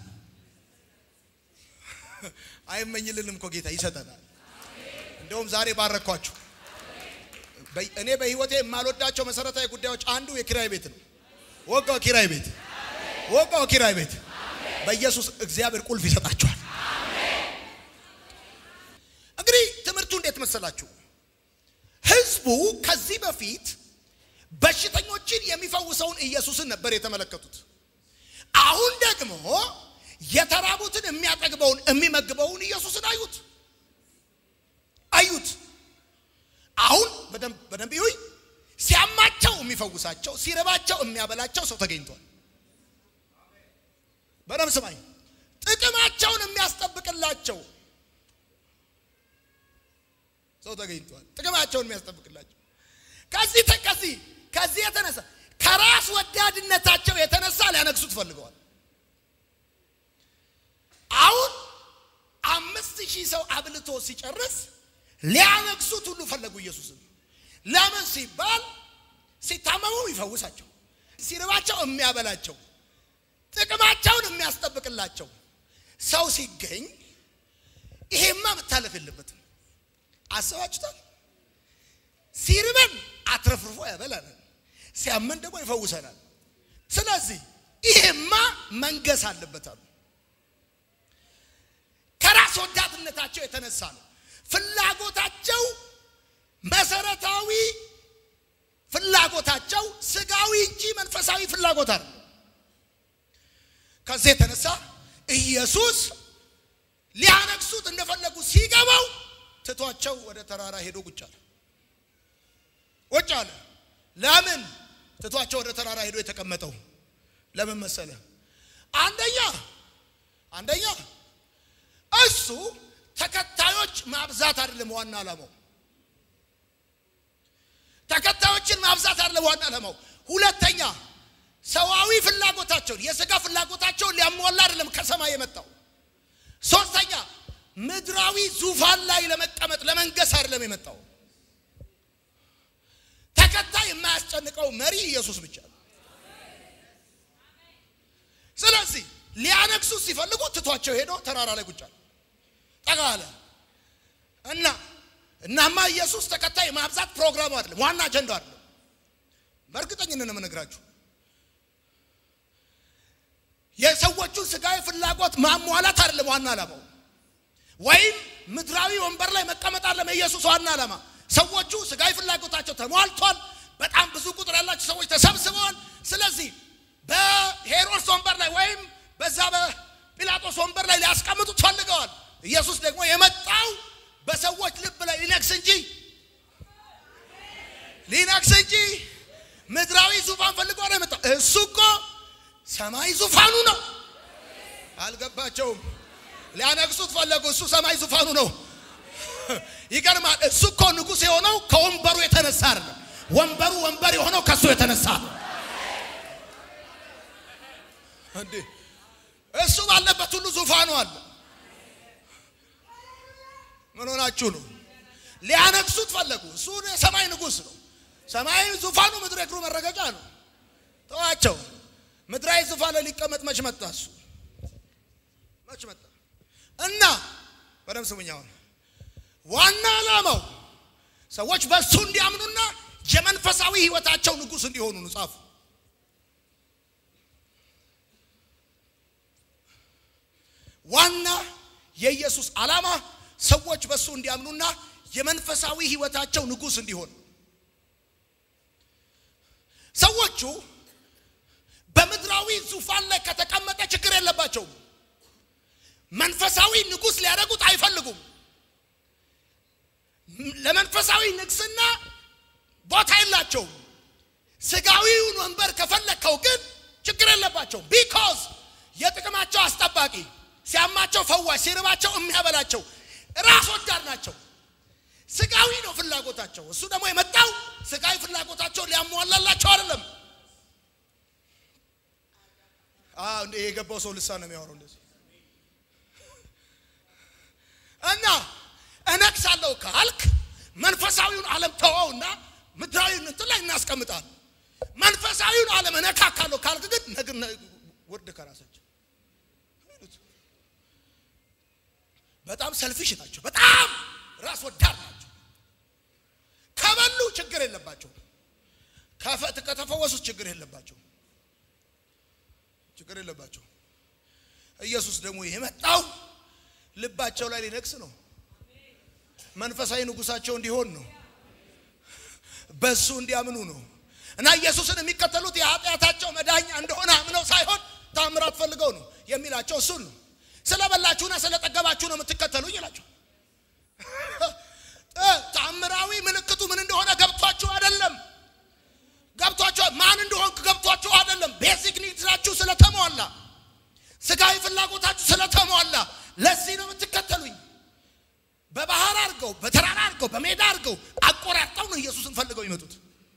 አይመኝልንም እኮ ጌታ ይሰጠናል። እንደውም ዛሬ ባረኳችሁ። እኔ በህይወቴ የማልወዳቸው መሰረታዊ ጉዳዮች አንዱ የኪራይ ቤት ነው። ወጋው ኪራይ ቤት፣ ወጋው ኪራይ ቤት። በኢየሱስ እግዚአብሔር ቁልፍ ይሰጣችኋል። እንግዲህ ትምህርቱ እንዴት መሰላችሁ? ህዝቡ ከዚህ በፊት በሽተኞችን የሚፈውሰውን ኢየሱስን ነበር የተመለከቱት። አሁን ደግሞ የተራቡትን የሚያጠግበውን የሚመግበውን ኢየሱስን አዩት አዩት። አሁን በደንብ በደንብ ይሁኝ። ሲያማቸው የሚፈውሳቸው፣ ሲረባቸው የሚያበላቸው ሰው ተገኝቷል። በደንብ ስማኝ። ጥቅማቸውን የሚያስጠብቅላቸው ሰው ተገኝቷል። ጥቅማቸውን የሚያስጠብቅላቸው ከዚህ ከዚህ ከዚህ የተነሳ ከራስ ወዳድነታቸው የተነሳ ሊያነግሱት ፈልገዋል። አሁን አምስት ሺህ ሰው አብልቶ ሲጨርስ ሊያነግሱት ሁሉ ፈለጉ ኢየሱስን። ለምን ሲባል ሲታመሙ ይፈውሳቸው፣ ሲርባቸው የሚያበላቸው፣ ጥቅማቸውን የሚያስጠብቅላቸው ሰው ሲገኝ ይሄማ መታለፍ የለበትም። አስባችሁታል? ሲርበን አትረፍርፎ ያበላናል፣ ሲያመን ደግሞ ይፈውሰናል። ስለዚህ ይሄማ መንገስ አለበት አሉ። ከራስ ወዳድነታቸው የተነሳ ነው። ፍላጎታቸው መሰረታዊ ፍላጎታቸው ስጋዊ እንጂ መንፈሳዊ ፍላጎት አለ። ከዚህ የተነሳ ኢየሱስ ሊያነግሱት እንደፈለጉ ሲገባው ትቷቸው ወደ ተራራ ሄዶ ቁጭ አለ። ቁጭ አለ። ለምን ትቷቸው ወደ ተራራ ሄዶ የተቀመጠው ለምን መሰለ? አንደኛ አንደኛ እሱ ተከታዮች ማብዛት አይደለም ዋና ዓላማው። ተከታዮችን ማብዛት አይደለም ዋና ዓላማው። ሁለተኛ ሰዋዊ ፍላጎታቸውን የሥጋ ፍላጎታቸውን ሊያሟላ አይደለም ከሰማይ የመጣው። ሶስተኛ ምድራዊ ዙፋን ላይ ለመቀመጥ ለመንገስ አይደለም የመጣው። ተከታይ የማያስጨንቀው መሪ ኢየሱስ ብቻ ነው። ስለዚህ ሊያነግሱት ሲፈልጉ ትቷቸው ሄዶ ተራራ ላይ ቁጭ አለ። ጠጋ አለ እና እናማ ኢየሱስ ተከታይ ማብዛት ፕሮግራሙ አይደለም፣ ዋና አጀንዳው አይደለም። በእርግጠኝነት ነው የምነግራችሁ። የሰዎቹን ስጋዊ ፍላጎት ማሟላት አይደለም ዋና ዓላማው፣ ወይም ምድራዊ ወንበር ላይ መቀመጥ አይደለም የኢየሱስ ዋና ዓላማ። ሰዎቹ ስጋዊ ፍላጎታቸው ተሟልቷል። በጣም ብዙ ቁጥር ያላቸው ሰዎች ተሰብስበዋል። ስለዚህ በሄሮድስ ወንበር ላይ ወይም በዛ በጲላጦስ ወንበር ላይ ሊያስቀምጡት ፈልገዋል። ኢየሱስ ደግሞ የመጣው በሰዎች ልብ ላይ ሊነግስ እንጂ ሊነግስ እንጂ ምድራዊ ዙፋን ፈልጎ ነው የመጣው። እሱ እኮ ሰማይ ዙፋኑ ነው። አልገባቸውም። ሊያነግሱት ፈለጉ። እሱ ሰማይ ዙፋኑ ነው። ይገርማል። እሱ እኮ ንጉሥ የሆነው ከወንበሩ የተነሳ አይደለም። ወንበሩ ወንበር የሆነው ከእሱ የተነሳ ነው። እንዴ እሱ ባለበት ሁሉ ዙፋኑ አለ። ምን ሆናችሁ ነው? ሊያነግሱት ፈለጉ። እሱ የሰማይ ንጉሥ ነው። ሰማያዊ ዙፋኑ ምድር እግሩ መረገጫ ነው። ተዋቸው። ምድራዊ ዙፋን ላይ ሊቀመጥ መች መጣ? እሱ መች መጣ? እና በደም ስሙኝ። አሁን ዋና ዓላማው ሰዎች በእሱ እንዲያምኑና የመንፈሳዊ ህይወታቸው ንጉሥ እንዲሆኑ ነው ጻፉ። ዋና የኢየሱስ ዓላማ ሰዎች በእሱ እንዲያምኑና የመንፈሳዊ ህይወታቸው ንጉሥ እንዲሆን ሰዎቹ በምድራዊ ዙፋን ላይ ከተቀመጠ ችግር የለባቸውም። መንፈሳዊ ንጉሥ ሊያደርጉት አይፈልጉም። ለመንፈሳዊ ንግስና ቦታ የላቸውም። ስጋዊውን ወንበር ከፈለግከው ግን ችግር የለባቸውም። ቢኮዝ የጥቅማቸው አስጠባቂ፣ ሲያማቸው ፈዋሽ፣ ሲርባቸው የሚያበላቸው ራስ ወዳድ ናቸው። ስጋዊ ነው ፍላጎታቸው። እሱ ደግሞ የመጣው ስጋዊ ፍላጎታቸው ሊያሟላላቸው አይደለም። እንደ የገባው ሰው ልሳን ነው የሚያወራው እንደዚህ እና እነግሳለሁ ካልክ መንፈሳዊውን ዓለም ተወውና ምድራዊውን እንትን ላይ እናስቀምጣል። መንፈሳዊውን ዓለም እነካካለሁ ካልክ ግን ነግር ወርድ ከራሳቸው በጣም ሰልፊሽ ናቸው። በጣም ራስ ወዳድ ናቸው። ከበሉ ችግር የለባቸው። ከተፈወሱት ችግር የለባቸው። ችግር የለባቸው። ኢየሱስ ደግሞ የመጣው ልባቸው ላይ ሊነግስ ነው። መንፈሳዊ ንጉሳቸው እንዲሆን ነው። በሱ እንዲያምኑ ነው። እና ኢየሱስን የሚከተሉት የኃጢአታቸው መዳኛ እንደሆነ አምነው ሳይሆን ታምራት ፈልገው ነው የሚላቸው እሱን ነው። ስለበላችሁና ስለጠገባችሁ ነው የምትከተሉኝ ይላቸው። ታምራዊ ምልክቱ ምን እንደሆነ ገብቷችሁ አይደለም። ገብቷችሁ ማን እንደሆንክ ገብቷችሁ አይደለም። ቤዚክ ኒድሳችሁ ስለተሟላ፣ ስጋዊ ፍላጎታችሁ ስለተሟላ ለዚህ ነው የምትከተሉኝ። በባህር አድርገው በተራራ አድርገው በሜዳ አድርገው አቆራርጠው ነው ኢየሱስን ፈልገው ይመጡት።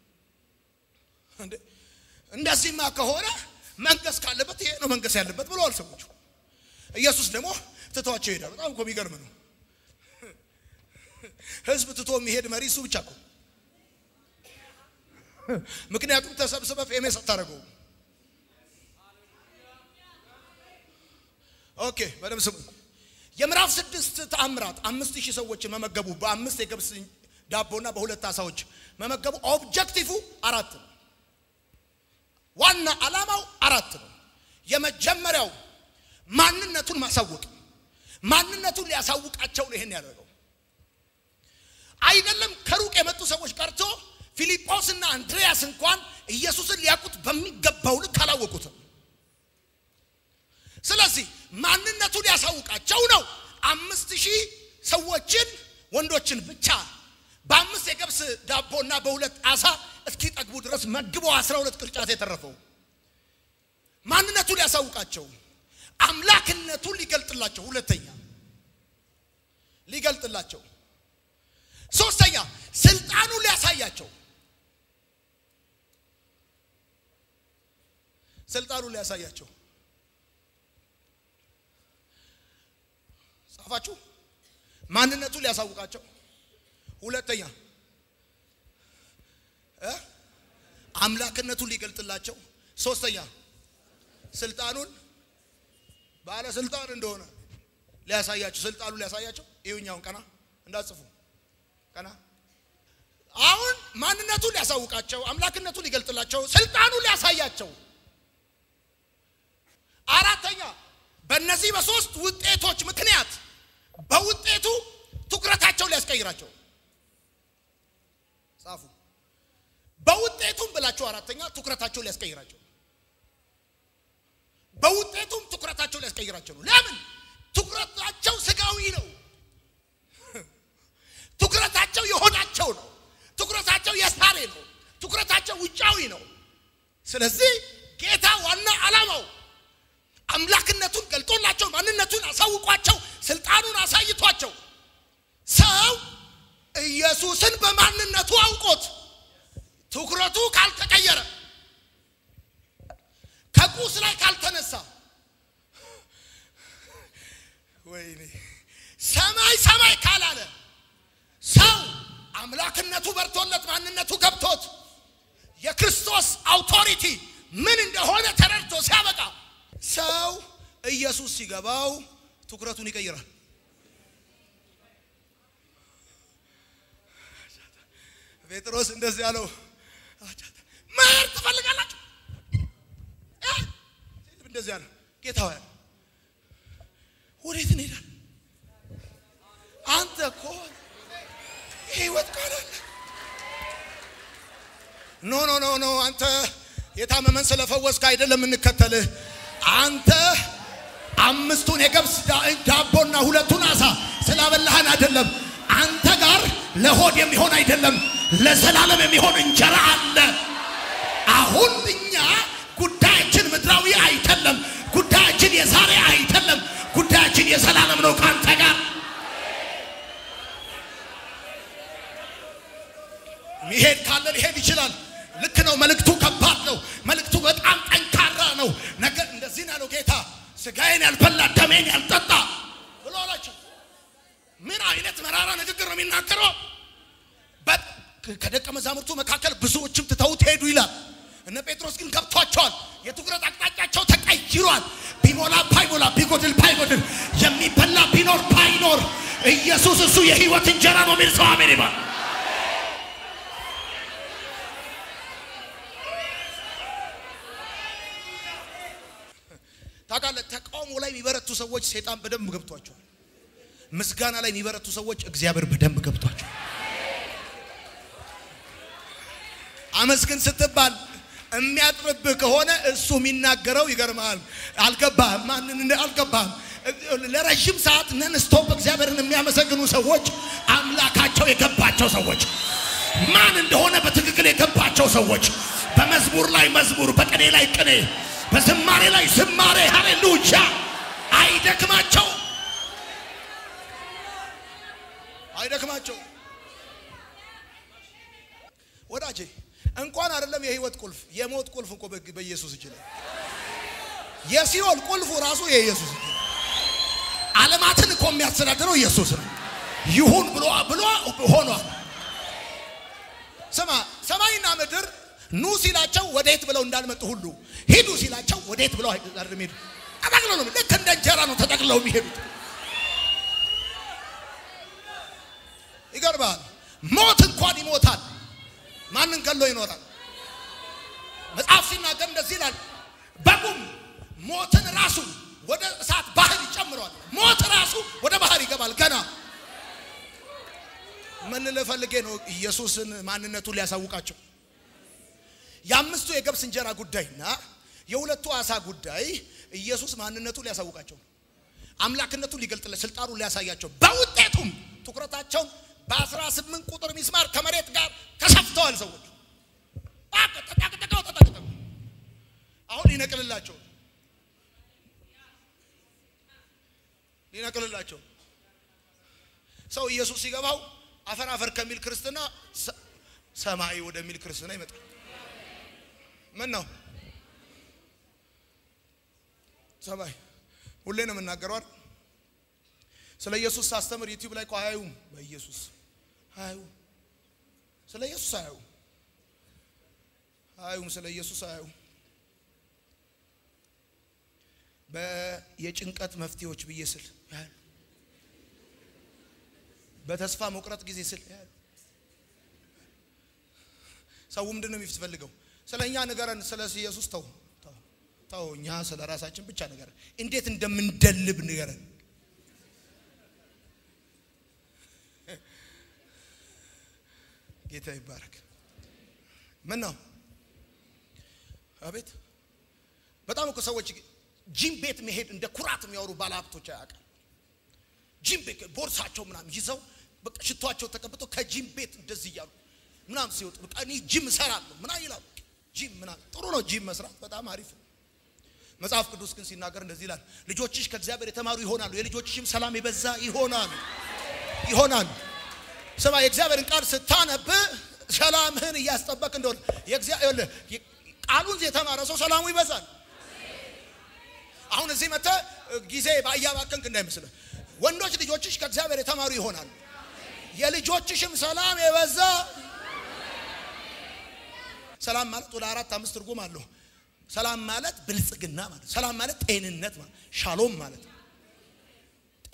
እንደዚህማ ከሆነ መንገስ ካለበት ይሄ ነው መንገስ ያለበት ብለዋል ሰዎቹ። ኢየሱስ ደግሞ ትቷቸው ይሄዳል። በጣም እኮ የሚገርም ነው። ህዝብ ትቶ የሚሄድ መሪ እሱ ብቻ እኮ። ምክንያቱም ተሰብስበ ፌሜስ አታደርገው። ኦኬ በደምብ ስሙ። የምዕራፍ ስድስት ተአምራት አምስት ሺህ ሰዎችን መመገቡ በአምስት የገብስ ዳቦና በሁለት አሳዎች መመገቡ ኦብጀክቲቭ አራት ነው። ዋና ዓላማው አራት ነው። የመጀመሪያው ማንነቱን ማሳወቅ፣ ማንነቱን ሊያሳውቃቸው ነው ይሄን ያደረገው። አይደለም ከሩቅ የመጡ ሰዎች ቀርቶ ፊልጶስ እና አንድሪያስ እንኳን ኢየሱስን ሊያውቁት በሚገባው ልክ አላወቁትም። ስለዚህ ማንነቱን ሊያሳውቃቸው ነው። አምስት ሺህ ሰዎችን ወንዶችን ብቻ በአምስት የገብስ ዳቦና በሁለት አሳ እስኪጠግቡ ድረስ መግቦ አስራ ሁለት ቅርጫት የተረፈው ማንነቱን ሊያሳውቃቸው፣ አምላክነቱን ሊገልጥላቸው፣ ሁለተኛ ሊገልጥላቸው፣ ሶስተኛ ስልጣኑን ሊያሳያቸው ስልጣኑን ሊያሳያቸው ጻፋችሁ። ማንነቱን ሊያሳውቃቸው፣ ሁለተኛ እ አምላክነቱን ሊገልጥላቸው፣ ሶስተኛ ስልጣኑን ባለስልጣን እንደሆነ ሊያሳያቸው፣ ስልጣኑን ሊያሳያቸው። ይሁኛውን ቀና እንዳጽፉ ቀና። አሁን ማንነቱን ሊያሳውቃቸው፣ አምላክነቱን ሊገልጥላቸው፣ ስልጣኑን ሊያሳያቸው። አራተኛ በእነዚህ በሶስት ውጤቶች ምክንያት በውጤቱ ትኩረታቸው ሊያስቀይራቸው ጻፉ። በውጤቱም ብላችሁ አራተኛ ትኩረታቸው ሊያስቀይራቸው በውጤቱም ትኩረታቸው ሊያስቀይራቸው ነው። ለምን? ትኩረታቸው ስጋዊ ነው። ትኩረታቸው የሆዳቸው ነው። ትኩረታቸው የሳሬ ነው። ትኩረታቸው ውጫዊ ነው። ስለዚህ ጌታ ዋና ዓላማው አምላክነቱን ገልጦላቸው ማንነቱን አሳውቋቸው ስልጣኑን አሳይቷቸው ሰው ኢየሱስን በማንነቱ አውቆት ትኩረቱ ካልተቀየረ ከቁስ ላይ ካልተነሳ ወይኔ ሰማይ ሰማይ ካላለ ሰው አምላክነቱ በርቶለት ማንነቱ ገብቶት የክርስቶስ አውቶሪቲ ምን እንደሆነ ተረድቶ ሲያበቃ ሰው ኢየሱስ ሲገባው ትኩረቱን ይቀይራል። ጴጥሮስ እንደዚህ ያለው መሄድ ትፈልጋላችሁ? እ? ሲል እንደዚህ ያለው ጌታ ሆይ አለ። ወዴት እንሄዳለን? አንተ እኮ የህይወት ቃል አለ። ኖ ኖ ኖ ኖ አንተ የታመመን ስለፈወስክ አይደለም የምንከተልህ። አንተ አምስቱን የገብስ ዳ- ዳቦና ሁለቱን አሳ ስላበላህን አይደለም። አንተ ጋር ለሆድ የሚሆን አይደለም፣ ለዘላለም የሚሆን እንጀራ አለ። አሁን እኛ ጉዳያችን ምድራዊ አይደለም። ጉዳያችን የዛሬ አይደለም። ጉዳያችን የዘላለም ነው ከአንተ ጋር ሚሄድ ካለ ሊሄድ ይችላል። ልክ ነው። መልእክቱ ከባድ ነው። መልእክቱ በጣም ጠንካራ ነው። ነገር እንደዚህ ነው ያለው ጌታ ስጋዬን ያልበላ ደሜን ያልጠጣ ብሎ አላቸው። ምን አይነት መራራ ንግግር ነው የሚናገረው? በ- ከደቀ መዛሙርቱ መካከል ብዙዎችም ትተውት ሄዱ ይላል። እነ ጴጥሮስ ግን ገብቷቸዋል። የትኩረት አቅጣጫቸው ተቀይሯል። ቢሞላ ባይሞላ፣ ቢጎድል ባይጎድል፣ የሚበላ ቢኖር ባይኖር ኢየሱስ እሱ የህይወት እንጀራ ነው የሚል ሰው አሜን ይባል። ታውቃለህ፣ ተቃውሞ ላይ የሚበረቱ ሰዎች ሰይጣን በደንብ ገብቷቸዋል። ምስጋና ላይ የሚበረቱ ሰዎች እግዚአብሔር በደንብ ገብቷቸዋል። አመስግን ስትባል የሚያጥርብህ ከሆነ እሱ የሚናገረው ይገርምሃል። አልገባህም? ማንን እንደ አልገባህም? ለረዥም ሰዓት ነን ስቶፕ እግዚአብሔርን የሚያመሰግኑ ሰዎች አምላካቸው የገባቸው ሰዎች ማን እንደሆነ በትክክል የገባቸው ሰዎች በመዝሙር ላይ መዝሙር፣ በቅኔ ላይ ቅኔ፣ በዝማሬ ላይ ዝማሬ፣ ሃሌሉያ አይደክማቸው አይደክማቸው ወዳጄ እንኳን አይደለም የህይወት ቁልፍ የሞት ቁልፍ እኮ በግ- በኢየሱስ እጅ ላይ የሲኦል ቁልፉ ራሱ የኢየሱስ እጅ ነው። ዓለማትን እኮ የሚያስተዳድረው ኢየሱስ ነው። ይሁን ብሎ ብሎ ሆኗል። ስማ ሰማይና ምድር ኑ ሲላቸው ወዴት ብለው እንዳልመጡ ሁሉ ሂዱ ሲላቸው ወዴት ብለው አይደለም ሄዱ። ተጠቅለው ነው ልክ እንደ እንጀራ ነው ተጠቅለው የሚሄዱት። ይገርማል። ሞት እንኳን ይሞታል። ማንን ገሎ ይኖራል? መጽሐፍ ሲናገር እንደዚህ ይላል፣ በጉም ሞትን ራሱ ወደ እሳት ባህር ይጨምረዋል። ሞት ራሱ ወደ ባህር ይገባል። ገና ምን ልፈልጌ ነው? ኢየሱስን ማንነቱን ሊያሳውቃቸው የአምስቱ የገብስ እንጀራ ጉዳይና የሁለቱ አሳ ጉዳይ ኢየሱስ ማንነቱን ሊያሳውቃቸው ነው። አምላክነቱን ሊገልጥለት ስልጣኑን ሊያሳያቸው በውጤቱም ትኩረታቸውን በአስራ ስምንት ቁጥር ሚስማር ከመሬት ጋር ተሰፍተዋል። ሰዎች በቃ ተጠቅጥቀው ተጠቅጥቀው አሁን ሊነቅልላቸው ሊነቅልላቸው ሰው ኢየሱስ ሲገባው አፈር አፈር ከሚል ክርስትና ሰ- ሰማይ ወደሚል ክርስትና ይመጣል። ምን ነው ሰማይ ሁሌ ነው የምናገረው አይደል? ስለ ኢየሱስ ሳስተምር ዩቲዩብ ላይ እኮ አያዩም። በኢየሱስ አያዩም። ስለ ኢየሱስ አያዩም። አያዩም። ስለ ኢየሱስ አያዩም። በየጭንቀት መፍትሄዎች ብዬ ስል ያሉ፣ በተስፋ መቁረጥ ጊዜ ስል ያሉ። ሰው ምንድን ነው የሚፈልገው? ስለ እኛ ንገረን፣ ስለ ኢየሱስ ተው ተው ተው። እኛ ስለ ራሳችን ብቻ ንገረን፣ እንዴት እንደምንደልብ ንገረን። ጌታ ይባረክ። ምን ነው አቤት! በጣም እኮ ሰዎች ጂም ቤት መሄድ እንደ ኩራት የሚያወሩ ባለሀብቶች አያውቅም። ጂም ቤት ቦርሳቸው ምናምን ይዘው በቃ ሽቷቸው ተቀብተው ከጂም ቤት እንደዚህ እያሉ ምናምን ሲወጡ በቃ እኔ ጂም እሰራለሁ ምናምን ይላሉ። ጂም ምናምን ጥሩ ነው፣ ጂም መስራት በጣም አሪፍ ነው። መጽሐፍ ቅዱስ ግን ሲናገር እንደዚህ ይላል፣ ልጆችሽ ከእግዚአብሔር የተማሩ ይሆናሉ፣ የልጆችሽም ሰላም የበዛ ይሆናል ይሆናል። ስማ የእግዚአብሔርን ቃል ስታነብ ሰላምህን እያስጠበቅ እንደሆነ የእግዚአብሔር ቃሉን የተማረ ሰው ሰላሙ ይበዛል። አሁን እዚህ መጥተህ ጊዜ እያባከንክ እንዳይመስልህ። ወንዶች ልጆችሽ ከእግዚአብሔር የተማሩ ይሆናሉ፣ የልጆችሽም ሰላም የበዛ ሰላም ማለት ወደ አራት አምስት ትርጉም አለው። ሰላም ማለት ብልጽግና ማለት፣ ሰላም ማለት ጤንነት ማለት፣ ሻሎም ማለት ነው።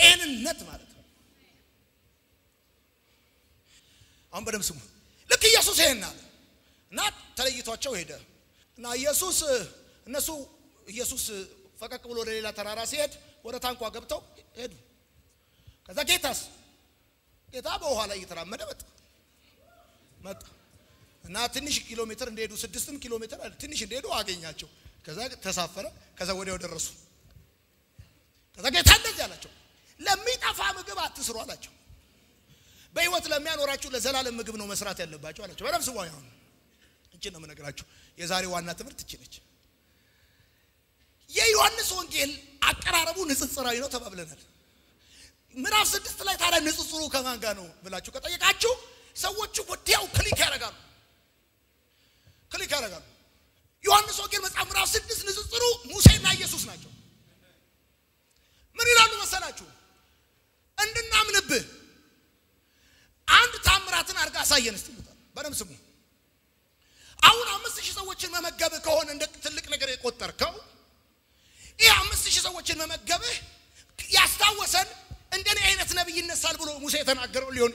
ጤንነት ማለት ነው። አሁን በደምብ ስሙ። ልክ ኢየሱስ ይሄን አለ እና ተለይቷቸው ሄደ እና ኢየሱስ እነሱ ኢየሱስ ፈቀቅ ብሎ ወደ ሌላ ተራራ ሲሄድ ወደ ታንኳ ገብተው ሄዱ። ከዛ ጌታስ ጌታ በውሃ ላይ እየተራመደ መጣ መጣ እና ትንሽ ኪሎ ሜትር እንደሄዱ ስድስትም ኪሎ ሜትር ትንሽ እንደሄዱ አገኛቸው። ከዛ ተሳፈረ። ከዛ ወዲያው ደረሱ። ከዛ ጌታ እንደዚህ አላቸው፣ ለሚጠፋ ምግብ አትስሩ አላቸው። በሕይወት ለሚያኖራችሁ ለዘላለም ምግብ ነው መስራት ያለባቸው አላቸው። በደምብ ስሙ። አሁን እችን ነው የምነግራችሁ። የዛሬ ዋና ትምህርት እች ነች። የዮሐንስ ወንጌል አቀራረቡ ንጽጽራዊ ነው ተባብለናል። ምዕራፍ ስድስት ላይ ታዲያ ንጽጽሩ ከማን ጋር ነው ብላችሁ ከጠየቃችሁ ሰዎቹ ወዲያው ክሊክ ያደርጋሉ ክሊክ ያደርጋሉ። ዮሐንስ ወንጌል መጽሐፍ ምዕራፍ ስድስት ንጽጽሩ ሙሴና ኢየሱስ ናቸው። ምን ይላሉ መሰላችሁ? እንድናምንብህ አንድ ታምራትን አድርጋ አሳየን እስቲ ይሉታል። በደምብ ስሙ። አሁን አምስት ሺህ ሰዎችን መመገብህ ከሆነ እንደ ትልቅ ነገር የቆጠርከው ይህ አምስት ሺህ ሰዎችን መመገብህ ያስታወሰን እንደኔ አይነት ነቢይ ይነሳል ብሎ ሙሴ የተናገረው ሊሆን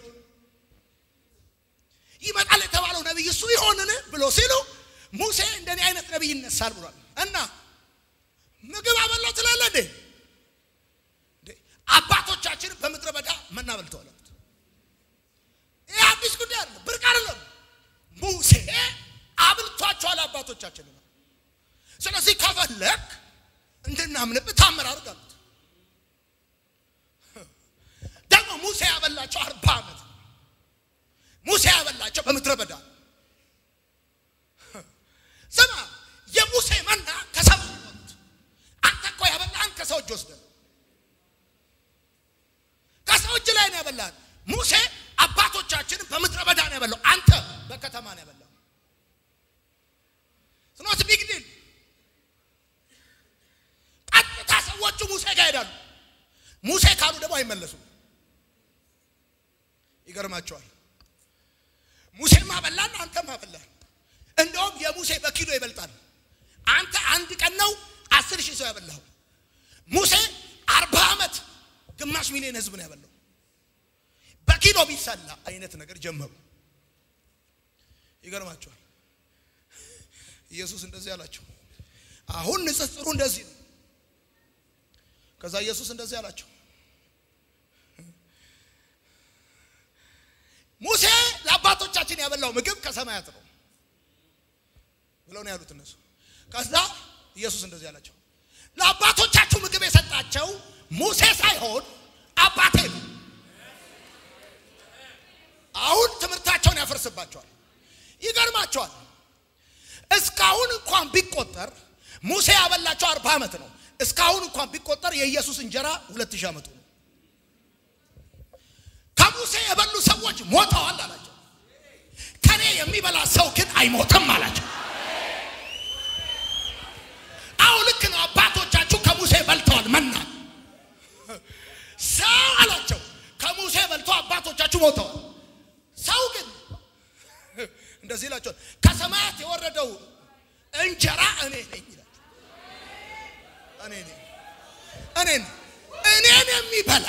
ይመጣል የተባለው ነቢይ እሱ ይሆንን ብሎ ሲሉ ሙሴ እንደኔ አይነት ነቢይ ይነሳል ብሏል። እና ምግብ አበላው ትላለህ እንዴ? አባቶቻችን በምድረ በዳ መና በልተዋል። ይህ አዲስ ጉዳይ አይደለም፣ ብርቅ አይደለም። ሙሴ አብልቷቸዋል አባቶቻችን። ስለዚህ ከፈለክ እንድናምንብህ ታምር አድርግ አሉት። ደግሞ ሙሴ ያበላቸው አርባ ዓመት ሙሴ ያበላቸው በምድረ በዳ ስማ፣ የሙሴ መና ከሰማይ ወጥ አንተ እኮ ያበላህን ከሰው እጅ ወስደህ ከሰው እጅ ላይ ነው ያበላህን። ሙሴ አባቶቻችንን በምድረ በዳ ነው ያበላው፣ አንተ በከተማ ነው ያበላው። ስኖት ቢግ ዲል። ቀጥታ ሰዎቹ ሙሴ ጋር ሄዳሉ። ሙሴ ካሉ ደግሞ አይመለሱም። ይገርማቸዋል። ሙሴም አበላን፣ አንተም አበላን። እንደውም የሙሴ በኪሎ ይበልጣል። አንተ አንድ ቀን ነው አስር ሺህ ሰው ያበላው። ሙሴ አርባ ዓመት ግማሽ ሚሊዮን ህዝብ ነው ያበላው። በኪሎ ቢሰላ አይነት ነገር ጀመሩ። ይገርማቸዋል። ኢየሱስ እንደዚህ አላቸው። አሁን ንጽጽሩ እንደዚህ ነው። ከዛ ኢየሱስ እንደዚህ አላቸው ሙሴ ለአባቶቻችን ያበላው ምግብ ከሰማያት ነው ብለው ነው ያሉት እነሱ። ከዛ ኢየሱስ እንደዚህ አላቸው፣ ለአባቶቻችሁ ምግብ የሰጣቸው ሙሴ ሳይሆን አባቴ ነው። አሁን ትምህርታቸውን ያፈርስባቸዋል። ይገርማቸዋል። እስካሁን እንኳን ቢቆጠር ሙሴ ያበላቸው አርባ ዓመት ነው። እስካሁን እንኳን ቢቆጠር የኢየሱስ እንጀራ ሁለት ሺህ ዓመቱ ነው። ከሙሴ የበሉ ሰዎች ሞተዋል አላቸው። ከኔ የሚበላ ሰው ግን አይሞትም አላቸው። አዎ ልክ ነው። አባቶቻችሁ ከሙሴ በልተዋል መና ሰው አላቸው። ከሙሴ በልቶ አባቶቻችሁ ሞተዋል። ሰው ግን እንደዚህ ይላቸዋል፣ ከሰማያት የወረደው እንጀራ እኔ ነኝ ይላል። እኔ ነኝ እኔን እኔን የሚበላ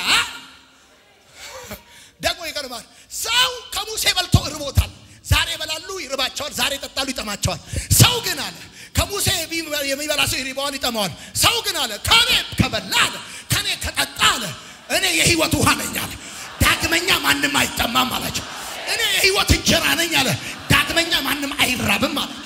ደግሞ ይቀርባል። ሰው ከሙሴ በልቶ እርቦታል። ዛሬ ይበላሉ፣ ይርባቸዋል። ዛሬ ይጠጣሉ፣ ይጠማቸዋል። ሰው ግን አለ ከሙሴ የሚበላ ሰው ይርባዋል፣ ይጠማዋል። ሰው ግን አለ ከኔ ከበላ አለ ከኔ ከጠጣ አለ እኔ የህይወት ውሃ ነኝ አለ። ዳግመኛ ማንም አይጠማም አላቸው። እኔ የህይወት እንጀራ ነኝ አለ። ዳግመኛ ማንም አይራብም አላቸው።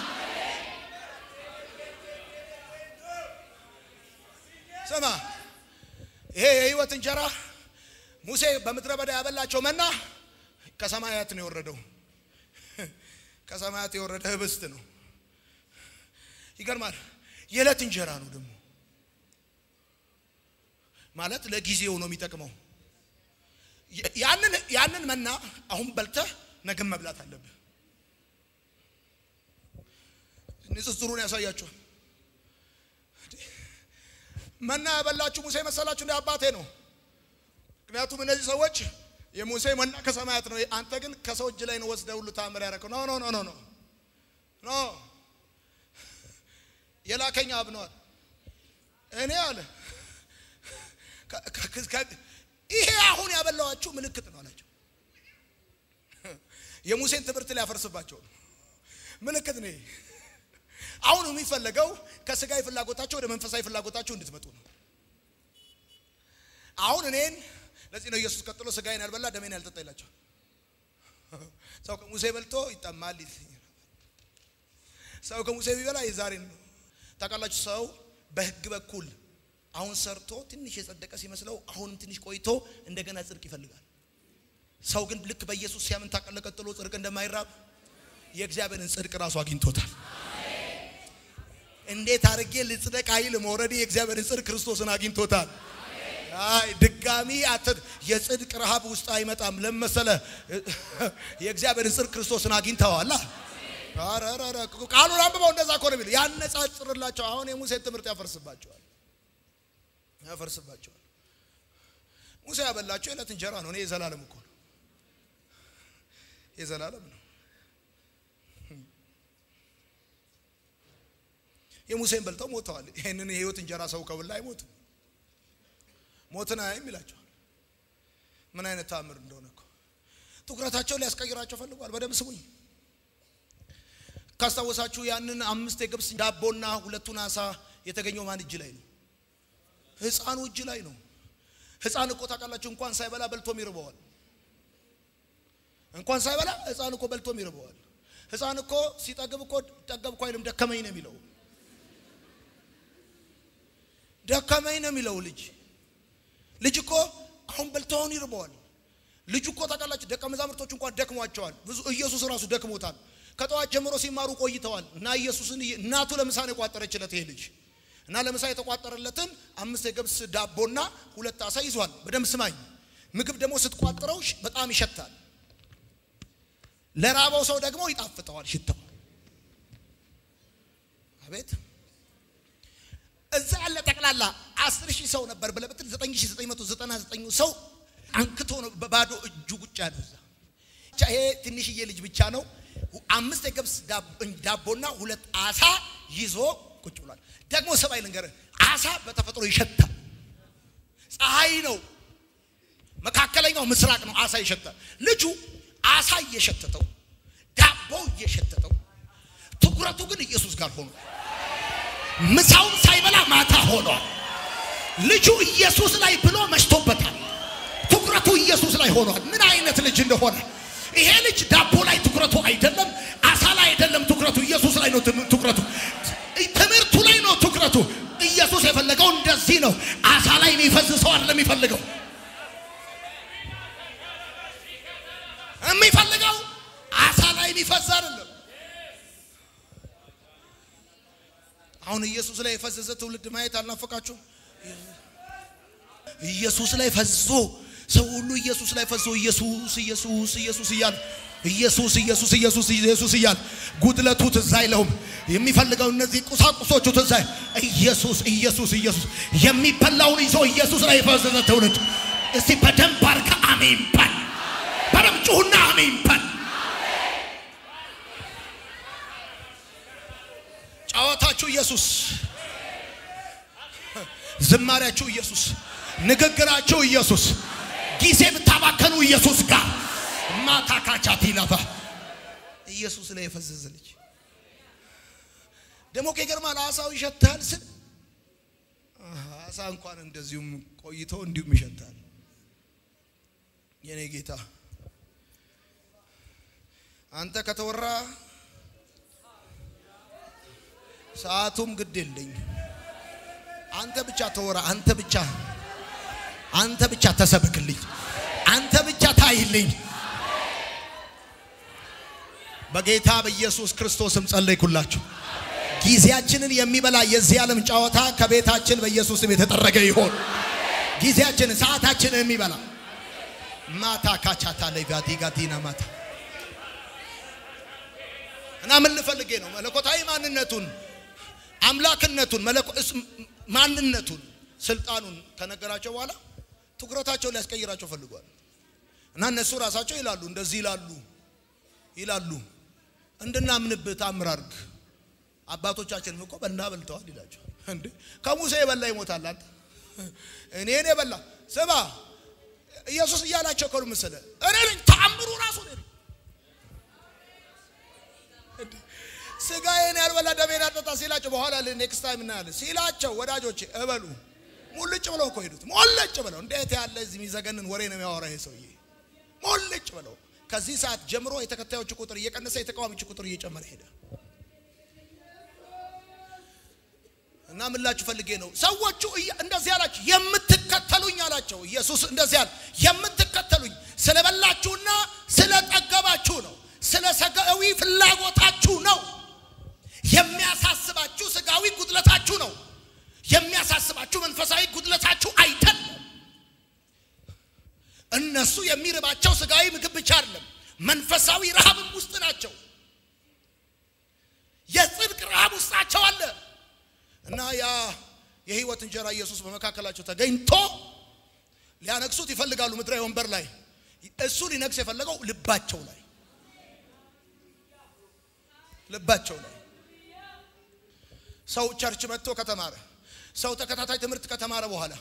ስማ ይሄ የህይወት እንጀራ ሙሴ በምድረ በዳ ያበላቸው መና ከሰማያት ነው የወረደው። ከሰማያት የወረደ ህብስት ነው። ይገርማል። የዕለት እንጀራ ነው ደግሞ ማለት ለጊዜው ነው የሚጠቅመው። ያንን ያንን መና አሁን በልተህ ነገም መብላት አለብህ። ንጽጽሩን ያሳያቸዋል። መና ያበላችሁ ሙሴ መሰላችሁ? እንደ አባቴ ነው። ምክንያቱም እነዚህ ሰዎች የሙሴ መና ከሰማያት ነው፣ አንተ ግን ከሰው እጅ ላይ ነው ወስደህ ሁሉ ታምር ያደረገው። ኖ ኖ ኖ ኖ ኖ ኖ የላከኝ አብ ነዋል። እኔ አለ ይሄ አሁን ያበላዋችሁ ምልክት ነው አላቸው። የሙሴን ትምህርት ሊያፈርስባቸው ነው። ምልክት ነው። አሁን የሚፈለገው ከስጋዊ ፍላጎታቸው ወደ መንፈሳዊ ፍላጎታቸው እንድትመጡ ነው። አሁን እኔን ለዚህ ነው ኢየሱስ ቀጥሎ ስጋዬን ያልበላ ደሜን ያልጠጣ ይላቸዋል። ሰው ከሙሴ በልቶ ይጠማል። ሰው ከሙሴ ቢበላ የዛሬን ነው። ታውቃላችሁ፣ ሰው በህግ በኩል አሁን ሰርቶ ትንሽ የጸደቀ ሲመስለው አሁንም ትንሽ ቆይቶ እንደገና ጽድቅ ይፈልጋል። ሰው ግን ልክ በኢየሱስ ሲያምን ታቀለ ቀጥሎ ጽድቅ እንደማይራብ የእግዚአብሔርን ጽድቅ ራሱ አግኝቶታል። እንዴት አድርጌ ልጽደቅ አይልም። ኦልሬዲ የእግዚአብሔርን ጽድቅ ክርስቶስን አግኝቶታል። አይ ድጋሚ አተ የጽድቅ ረሃብ ውስጥ አይመጣም። ለመሰለ የእግዚአብሔርን ጽድቅ ክርስቶስን አግኝተዋል። አረረረ ቃሉን አንብበው እንደዛ እኮ ነው የሚለው። ያነጻጽርላቸው። አሁን የሙሴን ትምህርት ያፈርስባቸዋል ያፈርስባቸዋል። ሙሴ ያበላቸው የዕለት እንጀራ ነው። እኔ የዘላለም እኮ ነው የዘላለም ነው። የሙሴን በልተው ሞተዋል። ይህንን የህይወት እንጀራ ሰው ከበላ አይሞትም። ሞትን አያይም ይላቸዋል። ምን አይነት ተአምር እንደሆነ እኮ ትኩረታቸውን ሊያስቀይራቸው ፈልጓል። በደንብ ስሙኝ። ካስታወሳችሁ ያንን አምስት የገብስ ዳቦና ሁለቱን አሳ የተገኘው ማን እጅ ላይ ነው? ህፃኑ እጅ ላይ ነው። ህፃን እኮ ታውቃላችሁ እንኳን ሳይበላ በልቶም ይርበዋል። እንኳን ሳይበላ ህፃን እኮ በልቶም ይርበዋል። ህፃን እኮ ሲጠግብ እኮ ጠገብኩ አይልም፣ ደከመኝ ነው የሚለው። ደከመኝ ነው የሚለው ልጅ ልጅ እኮ አሁን በልተውን ይርበዋል። ልጁ እኮ ታውቃላችሁ ደቀ መዛሙርቶች እንኳን ደክሟቸዋል። ብዙ ኢየሱስ ራሱ ደክሞታል። ከጠዋት ጀምሮ ሲማሩ ቆይተዋል እና ኢየሱስን እናቱ ለምሳ ነው የቋጠረችለት ይሄ ልጅ እና ለምሳ የተቋጠረለትን አምስት የገብስ ዳቦና ሁለት አሳ ይዟል። በደንብ ስማኝ። ምግብ ደግሞ ስትቋጥረው በጣም ይሸታል። ለራበው ሰው ደግሞ ይጣፍጠዋል ሽታው። አቤት እዛ ያለ ጠቅላላ አስር ሺህ ሰው ነበር ብለህ ብትል ዘጠኝ ሺህ ዘጠኝ መቶ ዘጠና ዘጠኙ ሰው አንክቶ ነው በባዶ እጁ ቁጭ ያለው እዛ። ይሄ ትንሽዬ ልጅ ብቻ ነው አምስት የገብስ ዳቦና ሁለት አሳ ይዞ ቁጭ ብሏል። ደግሞ ሰማይ ልንገርህ፣ አሳ በተፈጥሮ ይሸታል። ፀሐይ ነው፣ መካከለኛው ምስራቅ ነው፣ አሳ ይሸታል። ልጁ አሳ እየሸተተው ዳቦ እየሸተተው፣ ትኩረቱ ግን ኢየሱስ ጋር ሆኖ ምሳውን ሳይበላ ማታ ሆኗል። ልጁ ኢየሱስ ላይ ብሎ መሽቶበታል። ትኩረቱ ኢየሱስ ላይ ሆኗል። ምን አይነት ልጅ እንደሆነ ይሄ ልጅ ዳቦ ላይ ትኩረቱ አይደለም፣ አሳ ላይ አይደለም ትኩረቱ፣ ኢየሱስ ላይ ነው ትኩረቱ፣ ትምህርቱ ላይ ነው ትኩረቱ። ኢየሱስ የፈለገው እንደዚህ ነው። አሳ ላይ የሚፈዝ ሰው አይደለም የሚፈልገው የሚፈልገው አሳ ላይ የሚፈዝ አይደለም። አሁን ኢየሱስ ላይ የፈዘዘ ትውልድ ማየት አልናፈቃችሁ? ኢየሱስ ላይ ፈዞ ሰው ሁሉ ኢየሱስ ላይ ፈዞ ኢየሱስ ኢየሱስ ኢየሱስ እያለ ኢየሱስ ኢየሱስ ኢየሱስ ኢየሱስ እያለ ጉድለቱ ትዝ አይለውም። የሚፈልገው እነዚህ ቁሳቁሶቹ ትዝ አይ ኢየሱስ ኢየሱስ ኢየሱስ የሚበላውን ይዞ ኢየሱስ ላይ የፈዘዘ ትውልድ እስቲ በደንብ አድርገህ አሜን በል። በደንብ ጩሁና አሜን በል። ጨዋታችሁ ኢየሱስ፣ ዝማሪያችሁ ኢየሱስ፣ ንግግራችሁ ኢየሱስ፣ ጊዜ ብታባከኑ ኢየሱስ ጋር ማታ ካቻት ይላፋ ኢየሱስ ላይ የፈዘዘ ልጅ ደግሞ ከገርማል። አሳው ይሸታል ስል አሳ እንኳን እንደዚሁም ቆይቶ እንዲሁም ይሸታል። የኔ ጌታ አንተ ከተወራ ሰዓቱም ግድ የለኝ። አንተ ብቻ ተወራ። አንተ ብቻ አንተ ብቻ ተሰብክልኝ። አንተ ብቻ ታይልኝ። በጌታ በኢየሱስ ክርስቶስም ጸለይኩላችሁ። ጊዜያችንን የሚበላ የዚህ ዓለም ጨዋታ ከቤታችን በኢየሱስም የተጠረገ ይሆን። ጊዜያችንን ሰዓታችንን የሚበላ ማታ ካቻታ ለጋዲ ጋዲና ማታ እና ምን ልፈልጌ ነው መለኮታዊ ማንነቱን አምላክነቱን ማንነቱን ስልጣኑን ከነገራቸው በኋላ ትኩረታቸውን ሊያስቀይራቸው ፈልጓል። እና እነሱ ራሳቸው ይላሉ እንደዚህ ይላሉ ይላሉ እንድናምንብህ ታምር አድርግ። አባቶቻችንም እኮ በና በልተዋል ይላቸው። እንዴ ከሙሴ የበላ ይሞታል። አንተ እኔን የበላ ስማ፣ ኢየሱስ እያላቸው ከሉ መሰለ እኔ ነኝ ተአምሩ ራሱ እኔ ነኝ። ስጋዬን ያልበላ ደሜን ያልጠጣ ሲላቸው በኋላ ኔክስት ታይም እናያለን ሲላቸው ወዳጆቼ እበሉ ሙልጭ ብለው እኮ ሄዱት። ሙልጭ ብለው እንዴት ያለ እዚህ የሚዘገንን ወሬ ነው የሚያወራ ይሄ ሰውዬ። ሙልጭ ብለው ከዚህ ሰዓት ጀምሮ የተከታዮቹ ቁጥር እየቀነሰ የተቃዋሚዎቹ ቁጥር እየጨመረ ሄደ። እና ምላችሁ ፈልጌ ነው ሰዎቹ እንደዚህ አላቸው፣ የምትከተሉኝ አላቸው። ኢየሱስ እንደዚህ አለ፣ የምትከተሉኝ ስለበላችሁና ስለጠገባችሁ ነው፣ ስለ ስጋዊ ፍላጎታችሁ ነው። የሚያሳስባችሁ ስጋዊ ጉድለታችሁ ነው። የሚያሳስባችሁ መንፈሳዊ ጉድለታችሁ አይደለም። እነሱ የሚርባቸው ስጋዊ ምግብ ብቻ አይደለም፣ መንፈሳዊ ረሃብም ውስጥ ናቸው። የጽድቅ ረሃብ ውስጣቸው አለ። እና ያ የህይወት እንጀራ ኢየሱስ በመካከላቸው ተገኝቶ ሊያነግሱት ይፈልጋሉ። ምድራዊ ወንበር ላይ እሱ ሊነግስ የፈለገው ልባቸው ላይ ልባቸው ላይ ሰው ቸርች መጥቶ ከተማረ ሰው ተከታታይ ትምህርት ከተማረ በኋላ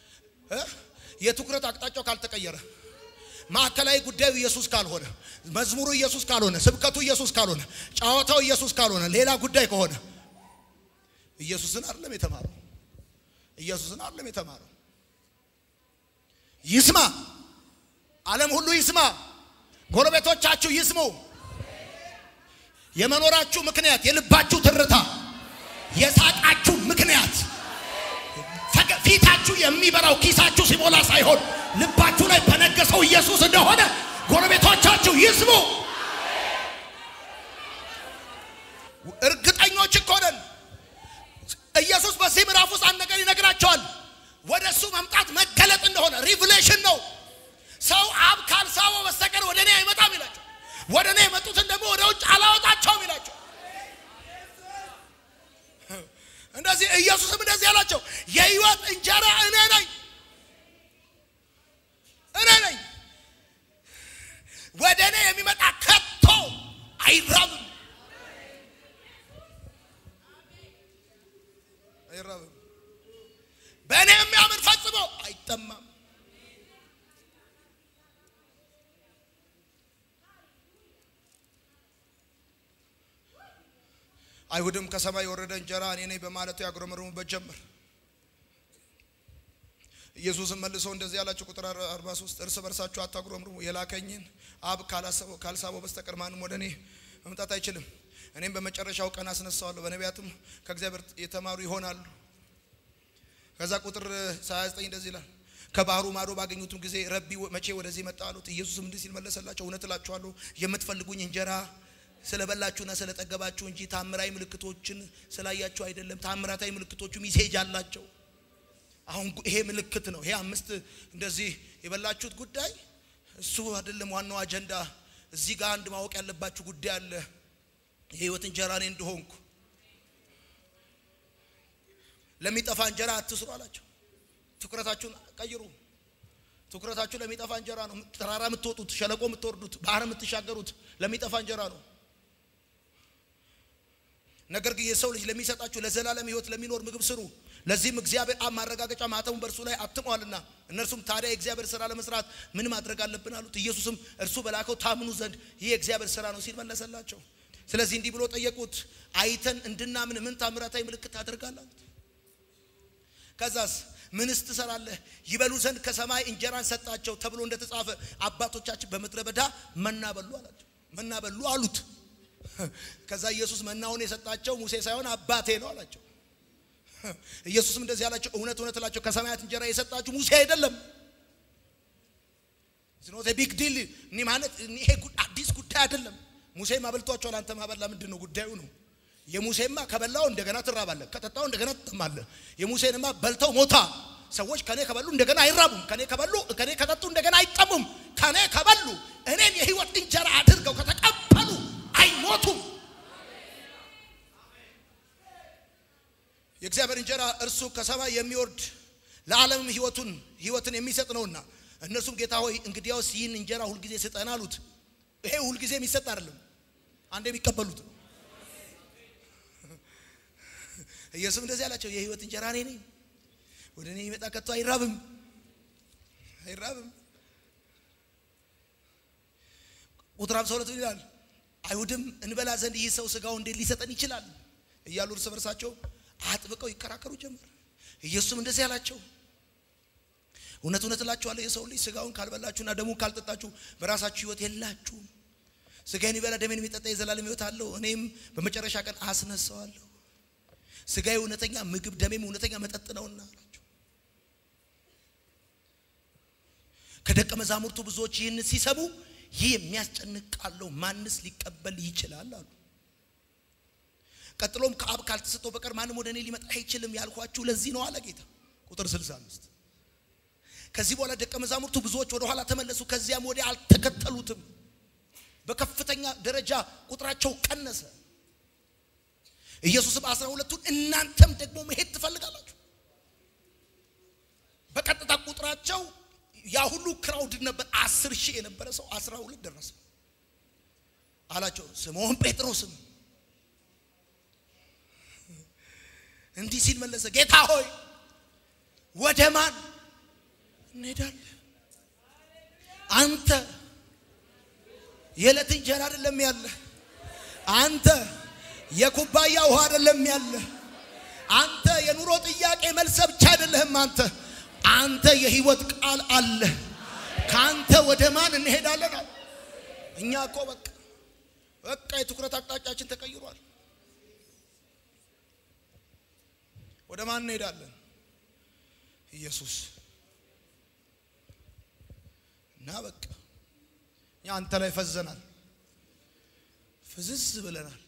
የትኩረት አቅጣጫው ካልተቀየረ ማዕከላዊ ጉዳዩ ኢየሱስ ካልሆነ መዝሙሩ ኢየሱስ ካልሆነ ስብከቱ ኢየሱስ ካልሆነ ጨዋታው ኢየሱስ ካልሆነ ሌላ ጉዳይ ከሆነ ኢየሱስን አይደለም የተማረው። ኢየሱስን አይደለም የተማረው። ይስማ፣ ዓለም ሁሉ ይስማ፣ ጎረቤቶቻችሁ ይስሙ። የመኖራችሁ ምክንያት የልባችሁ ትርታ፣ የሳቃችሁ ምክንያት ፊታችሁ የሚበራው ኪሳችሁ ሲሞላ ሳይሆን ልባችሁ ላይ በነገሰው ኢየሱስ እንደሆነ ጎረቤቶቻችሁ ይስሙ። እርግጠኞች እኮ ነን። ኢየሱስ በዚህ ምዕራፍ ውስጥ አንድ ነገር ይነግራቸዋል። ወደ እሱ መምጣት መገለጥ እንደሆነ ሪቭሌሽን ነው። ሰው አብ ካልሳበው በስተቀር ወደ እኔ አይመጣም ይላቸው። ወደ እኔ የመጡትን ደግሞ ወደ ውጭ አላወጣቸውም ይላቸው። እንደዚህ ኢየሱስም እንደዚህ ያላቸው የሕይወት እንጀራ እኔ ነኝ፣ እኔ ነኝ። ወደ እኔ የሚመጣ ከቶ አይራብም አይራብም። በእኔ የሚያምን ፈጽሞ አይጠማም። አይሁድም ከሰማይ የወረደ እንጀራ እኔ ነኝ በማለቱ ያጉረመርሙበት ጀመር። ኢየሱስም መልሶ እንደዚህ ያላቸው ቁጥር 43 እርስ በርሳችሁ አታጉረምርሙ፣ የላከኝን አብ ካልሳበው በስተቀር ማንም ወደ እኔ መምጣት አይችልም። እኔም በመጨረሻው ቀን አስነሳዋለሁ፣ በነቢያትም ከእግዚአብሔር የተማሩ ይሆናሉ። ከዛ ቁጥር 29 እንደዚህ ይላል፣ ከባህሩ ማዶ ባገኙትም ጊዜ ረቢ መቼ ወደዚህ መጣ አሉት። ኢየሱስም እንዲህ ሲል መለሰላቸው፣ እውነት እላችኋለሁ የምትፈልጉኝ እንጀራ ስለበላችሁና ስለጠገባችሁ እንጂ ታምራዊ ምልክቶችን ስላያችሁ አይደለም። ታምራታዊ ምልክቶቹ ሚሴጅ አላቸው። አሁን ይሄ ምልክት ነው። ይሄ አምስት እንደዚህ የበላችሁት ጉዳይ እሱ አይደለም ዋናው አጀንዳ። እዚህ ጋር አንድ ማወቅ ያለባችሁ ጉዳይ አለ። የህይወት እንጀራ እኔ እንደሆንኩ ለሚጠፋ እንጀራ አትስሩ አላቸው። ትኩረታችሁን ቀይሩ። ትኩረታችሁ ለሚጠፋ እንጀራ ነው። ተራራ የምትወጡት፣ ሸለቆ የምትወርዱት፣ ባህር የምትሻገሩት ለሚጠፋ እንጀራ ነው። ነገር ግን የሰው ልጅ ለሚሰጣችሁ ለዘላለም ህይወት ለሚኖር ምግብ ስሩ። ለዚህም እግዚአብሔር አብ ማረጋገጫ ማተሙን በእርሱ ላይ አትሟልና። እነርሱም ታዲያ የእግዚአብሔር ስራ ለመስራት ምን ማድረግ አለብን አሉት። ኢየሱስም እርሱ በላከው ታምኑ ዘንድ ይህ የእግዚአብሔር ስራ ነው ሲል መለሰላቸው። ስለዚህ እንዲህ ብሎ ጠየቁት፣ አይተን እንድናምን ምን ታምራታዊ ምልክት ታደርጋለህ አሉት። ከዛስ ምንስ ትሰራለህ? ይበሉ ዘንድ ከሰማይ እንጀራን ሰጣቸው ተብሎ እንደተጻፈ አባቶቻችን በምድረ በዳ መና በሉ አላቸው። መና በሉ አሉት። ከዛ ኢየሱስ መናውን የሰጣቸው ሙሴ ሳይሆን አባቴ ነው አላቸው። ኢየሱስም እንደዚህ ያላቸው እውነት እውነት እላቸው ከሰማያት እንጀራ የሰጣችሁ ሙሴ አይደለም። ዝኖት ቢግ ዲል እኒ ማለት ይሄ አዲስ ጉዳይ አይደለም። ሙሴም አበልቷቸዋል። አንተ ማበላ ምንድን ነው ጉዳዩ ነው። የሙሴማ ከበላው እንደገና ትራባለህ፣ ከጠጣው እንደገና ትጠማለህ። የሙሴንማ በልተው ሞታ ሰዎች ከኔ ከበሉ እንደገና አይራቡም፣ ከኔ ከበሉ ከኔ ከጠጡ እንደገና አይጠሙም። ከኔ ከበሉ እኔን የህይወት እንጀራ አድርገው ከተቀበሉ አይሞቱም። የእግዚአብሔር እንጀራ እርሱ ከሰማይ የሚወርድ ለዓለምም ህይወቱን ህይወትን የሚሰጥ ነውና እነርሱም ጌታ ሆይ እንግዲያውስ ይህን እንጀራ ሁልጊዜ ስጠን አሉት። ይሄ ሁልጊዜ የሚሰጥ አይደለም፣ አንድ የሚቀበሉት ነው። ኢየሱስ እንደዚህ አላቸው፣ የህይወት እንጀራ እኔ ነኝ፣ ወደ እኔ ይመጣ ከቶ አይራብም አይራብም። ቁጥር ሃምሳ ሁለት ይላል አይሁድም እንበላ ዘንድ ይህ ሰው ስጋው እንዴት ሊሰጠን ይችላል እያሉ እርስ በርሳቸው አጥብቀው ይከራከሩ ጀመር። ኢየሱስም እንደዚህ አላቸው፣ እውነት እውነት እላችኋለሁ የሰው ልጅ ስጋውን ካልበላችሁና ደሙን ካልጠጣችሁ በራሳችሁ ሕይወት የላችሁም። ስጋዬን ይበላ ደሜን የሚጠጣ የዘላለም ሕይወት አለው፣ እኔም በመጨረሻ ቀን አስነሳዋለሁ። ስጋዬ እውነተኛ ምግብ ደሜም እውነተኛ መጠጥ ነውና አላቸው። ከደቀ መዛሙርቱ ብዙዎች ይህን ሲሰሙ ይህ የሚያስጨንቅ ቃል ነው፣ ማንስ ሊቀበል ይችላል አሉ። ቀጥሎም ከአብ ካልተሰጠው በቀር ማንም ወደ እኔ ሊመጣ አይችልም ያልኳችሁ ለዚህ ነው አለ ጌታ። ቁጥር 65 ከዚህ በኋላ ደቀ መዛሙርቱ ብዙዎች ወደ ኋላ ተመለሱ፣ ከዚያም ወዲያ አልተከተሉትም። በከፍተኛ ደረጃ ቁጥራቸው ቀነሰ። ኢየሱስም አስራ ሁለቱን እናንተም ደግሞ መሄድ ትፈልጋላችሁ? በቀጥታ ቁጥራቸው ያ ሁሉ ክራውድ ነበር። አስር ሺህ የነበረ ሰው አስራ ሁለት ደረሰ አላቸው። ስምዖን ጴጥሮስም እንዲህ ሲል መለሰ፣ ጌታ ሆይ ወደ ማን እንሄዳለን? አንተ የዕለት እንጀራ አይደለም ያለ፣ አንተ የኩባያ ውሃ አይደለም ያለ፣ አንተ የኑሮ ጥያቄ መልስ ብቻ አይደለህም። አንተ አንተ የህይወት ቃል አለ። ከአንተ ወደ ማን እንሄዳለን? አለ። እኛ እኮ በቃ በቃ የትኩረት አቅጣጫችን ተቀይሯል። ወደ ማን እንሄዳለን? ኢየሱስ እና በቃ እኛ አንተ ላይ ፈዘናል፣ ፍዝዝ ብለናል።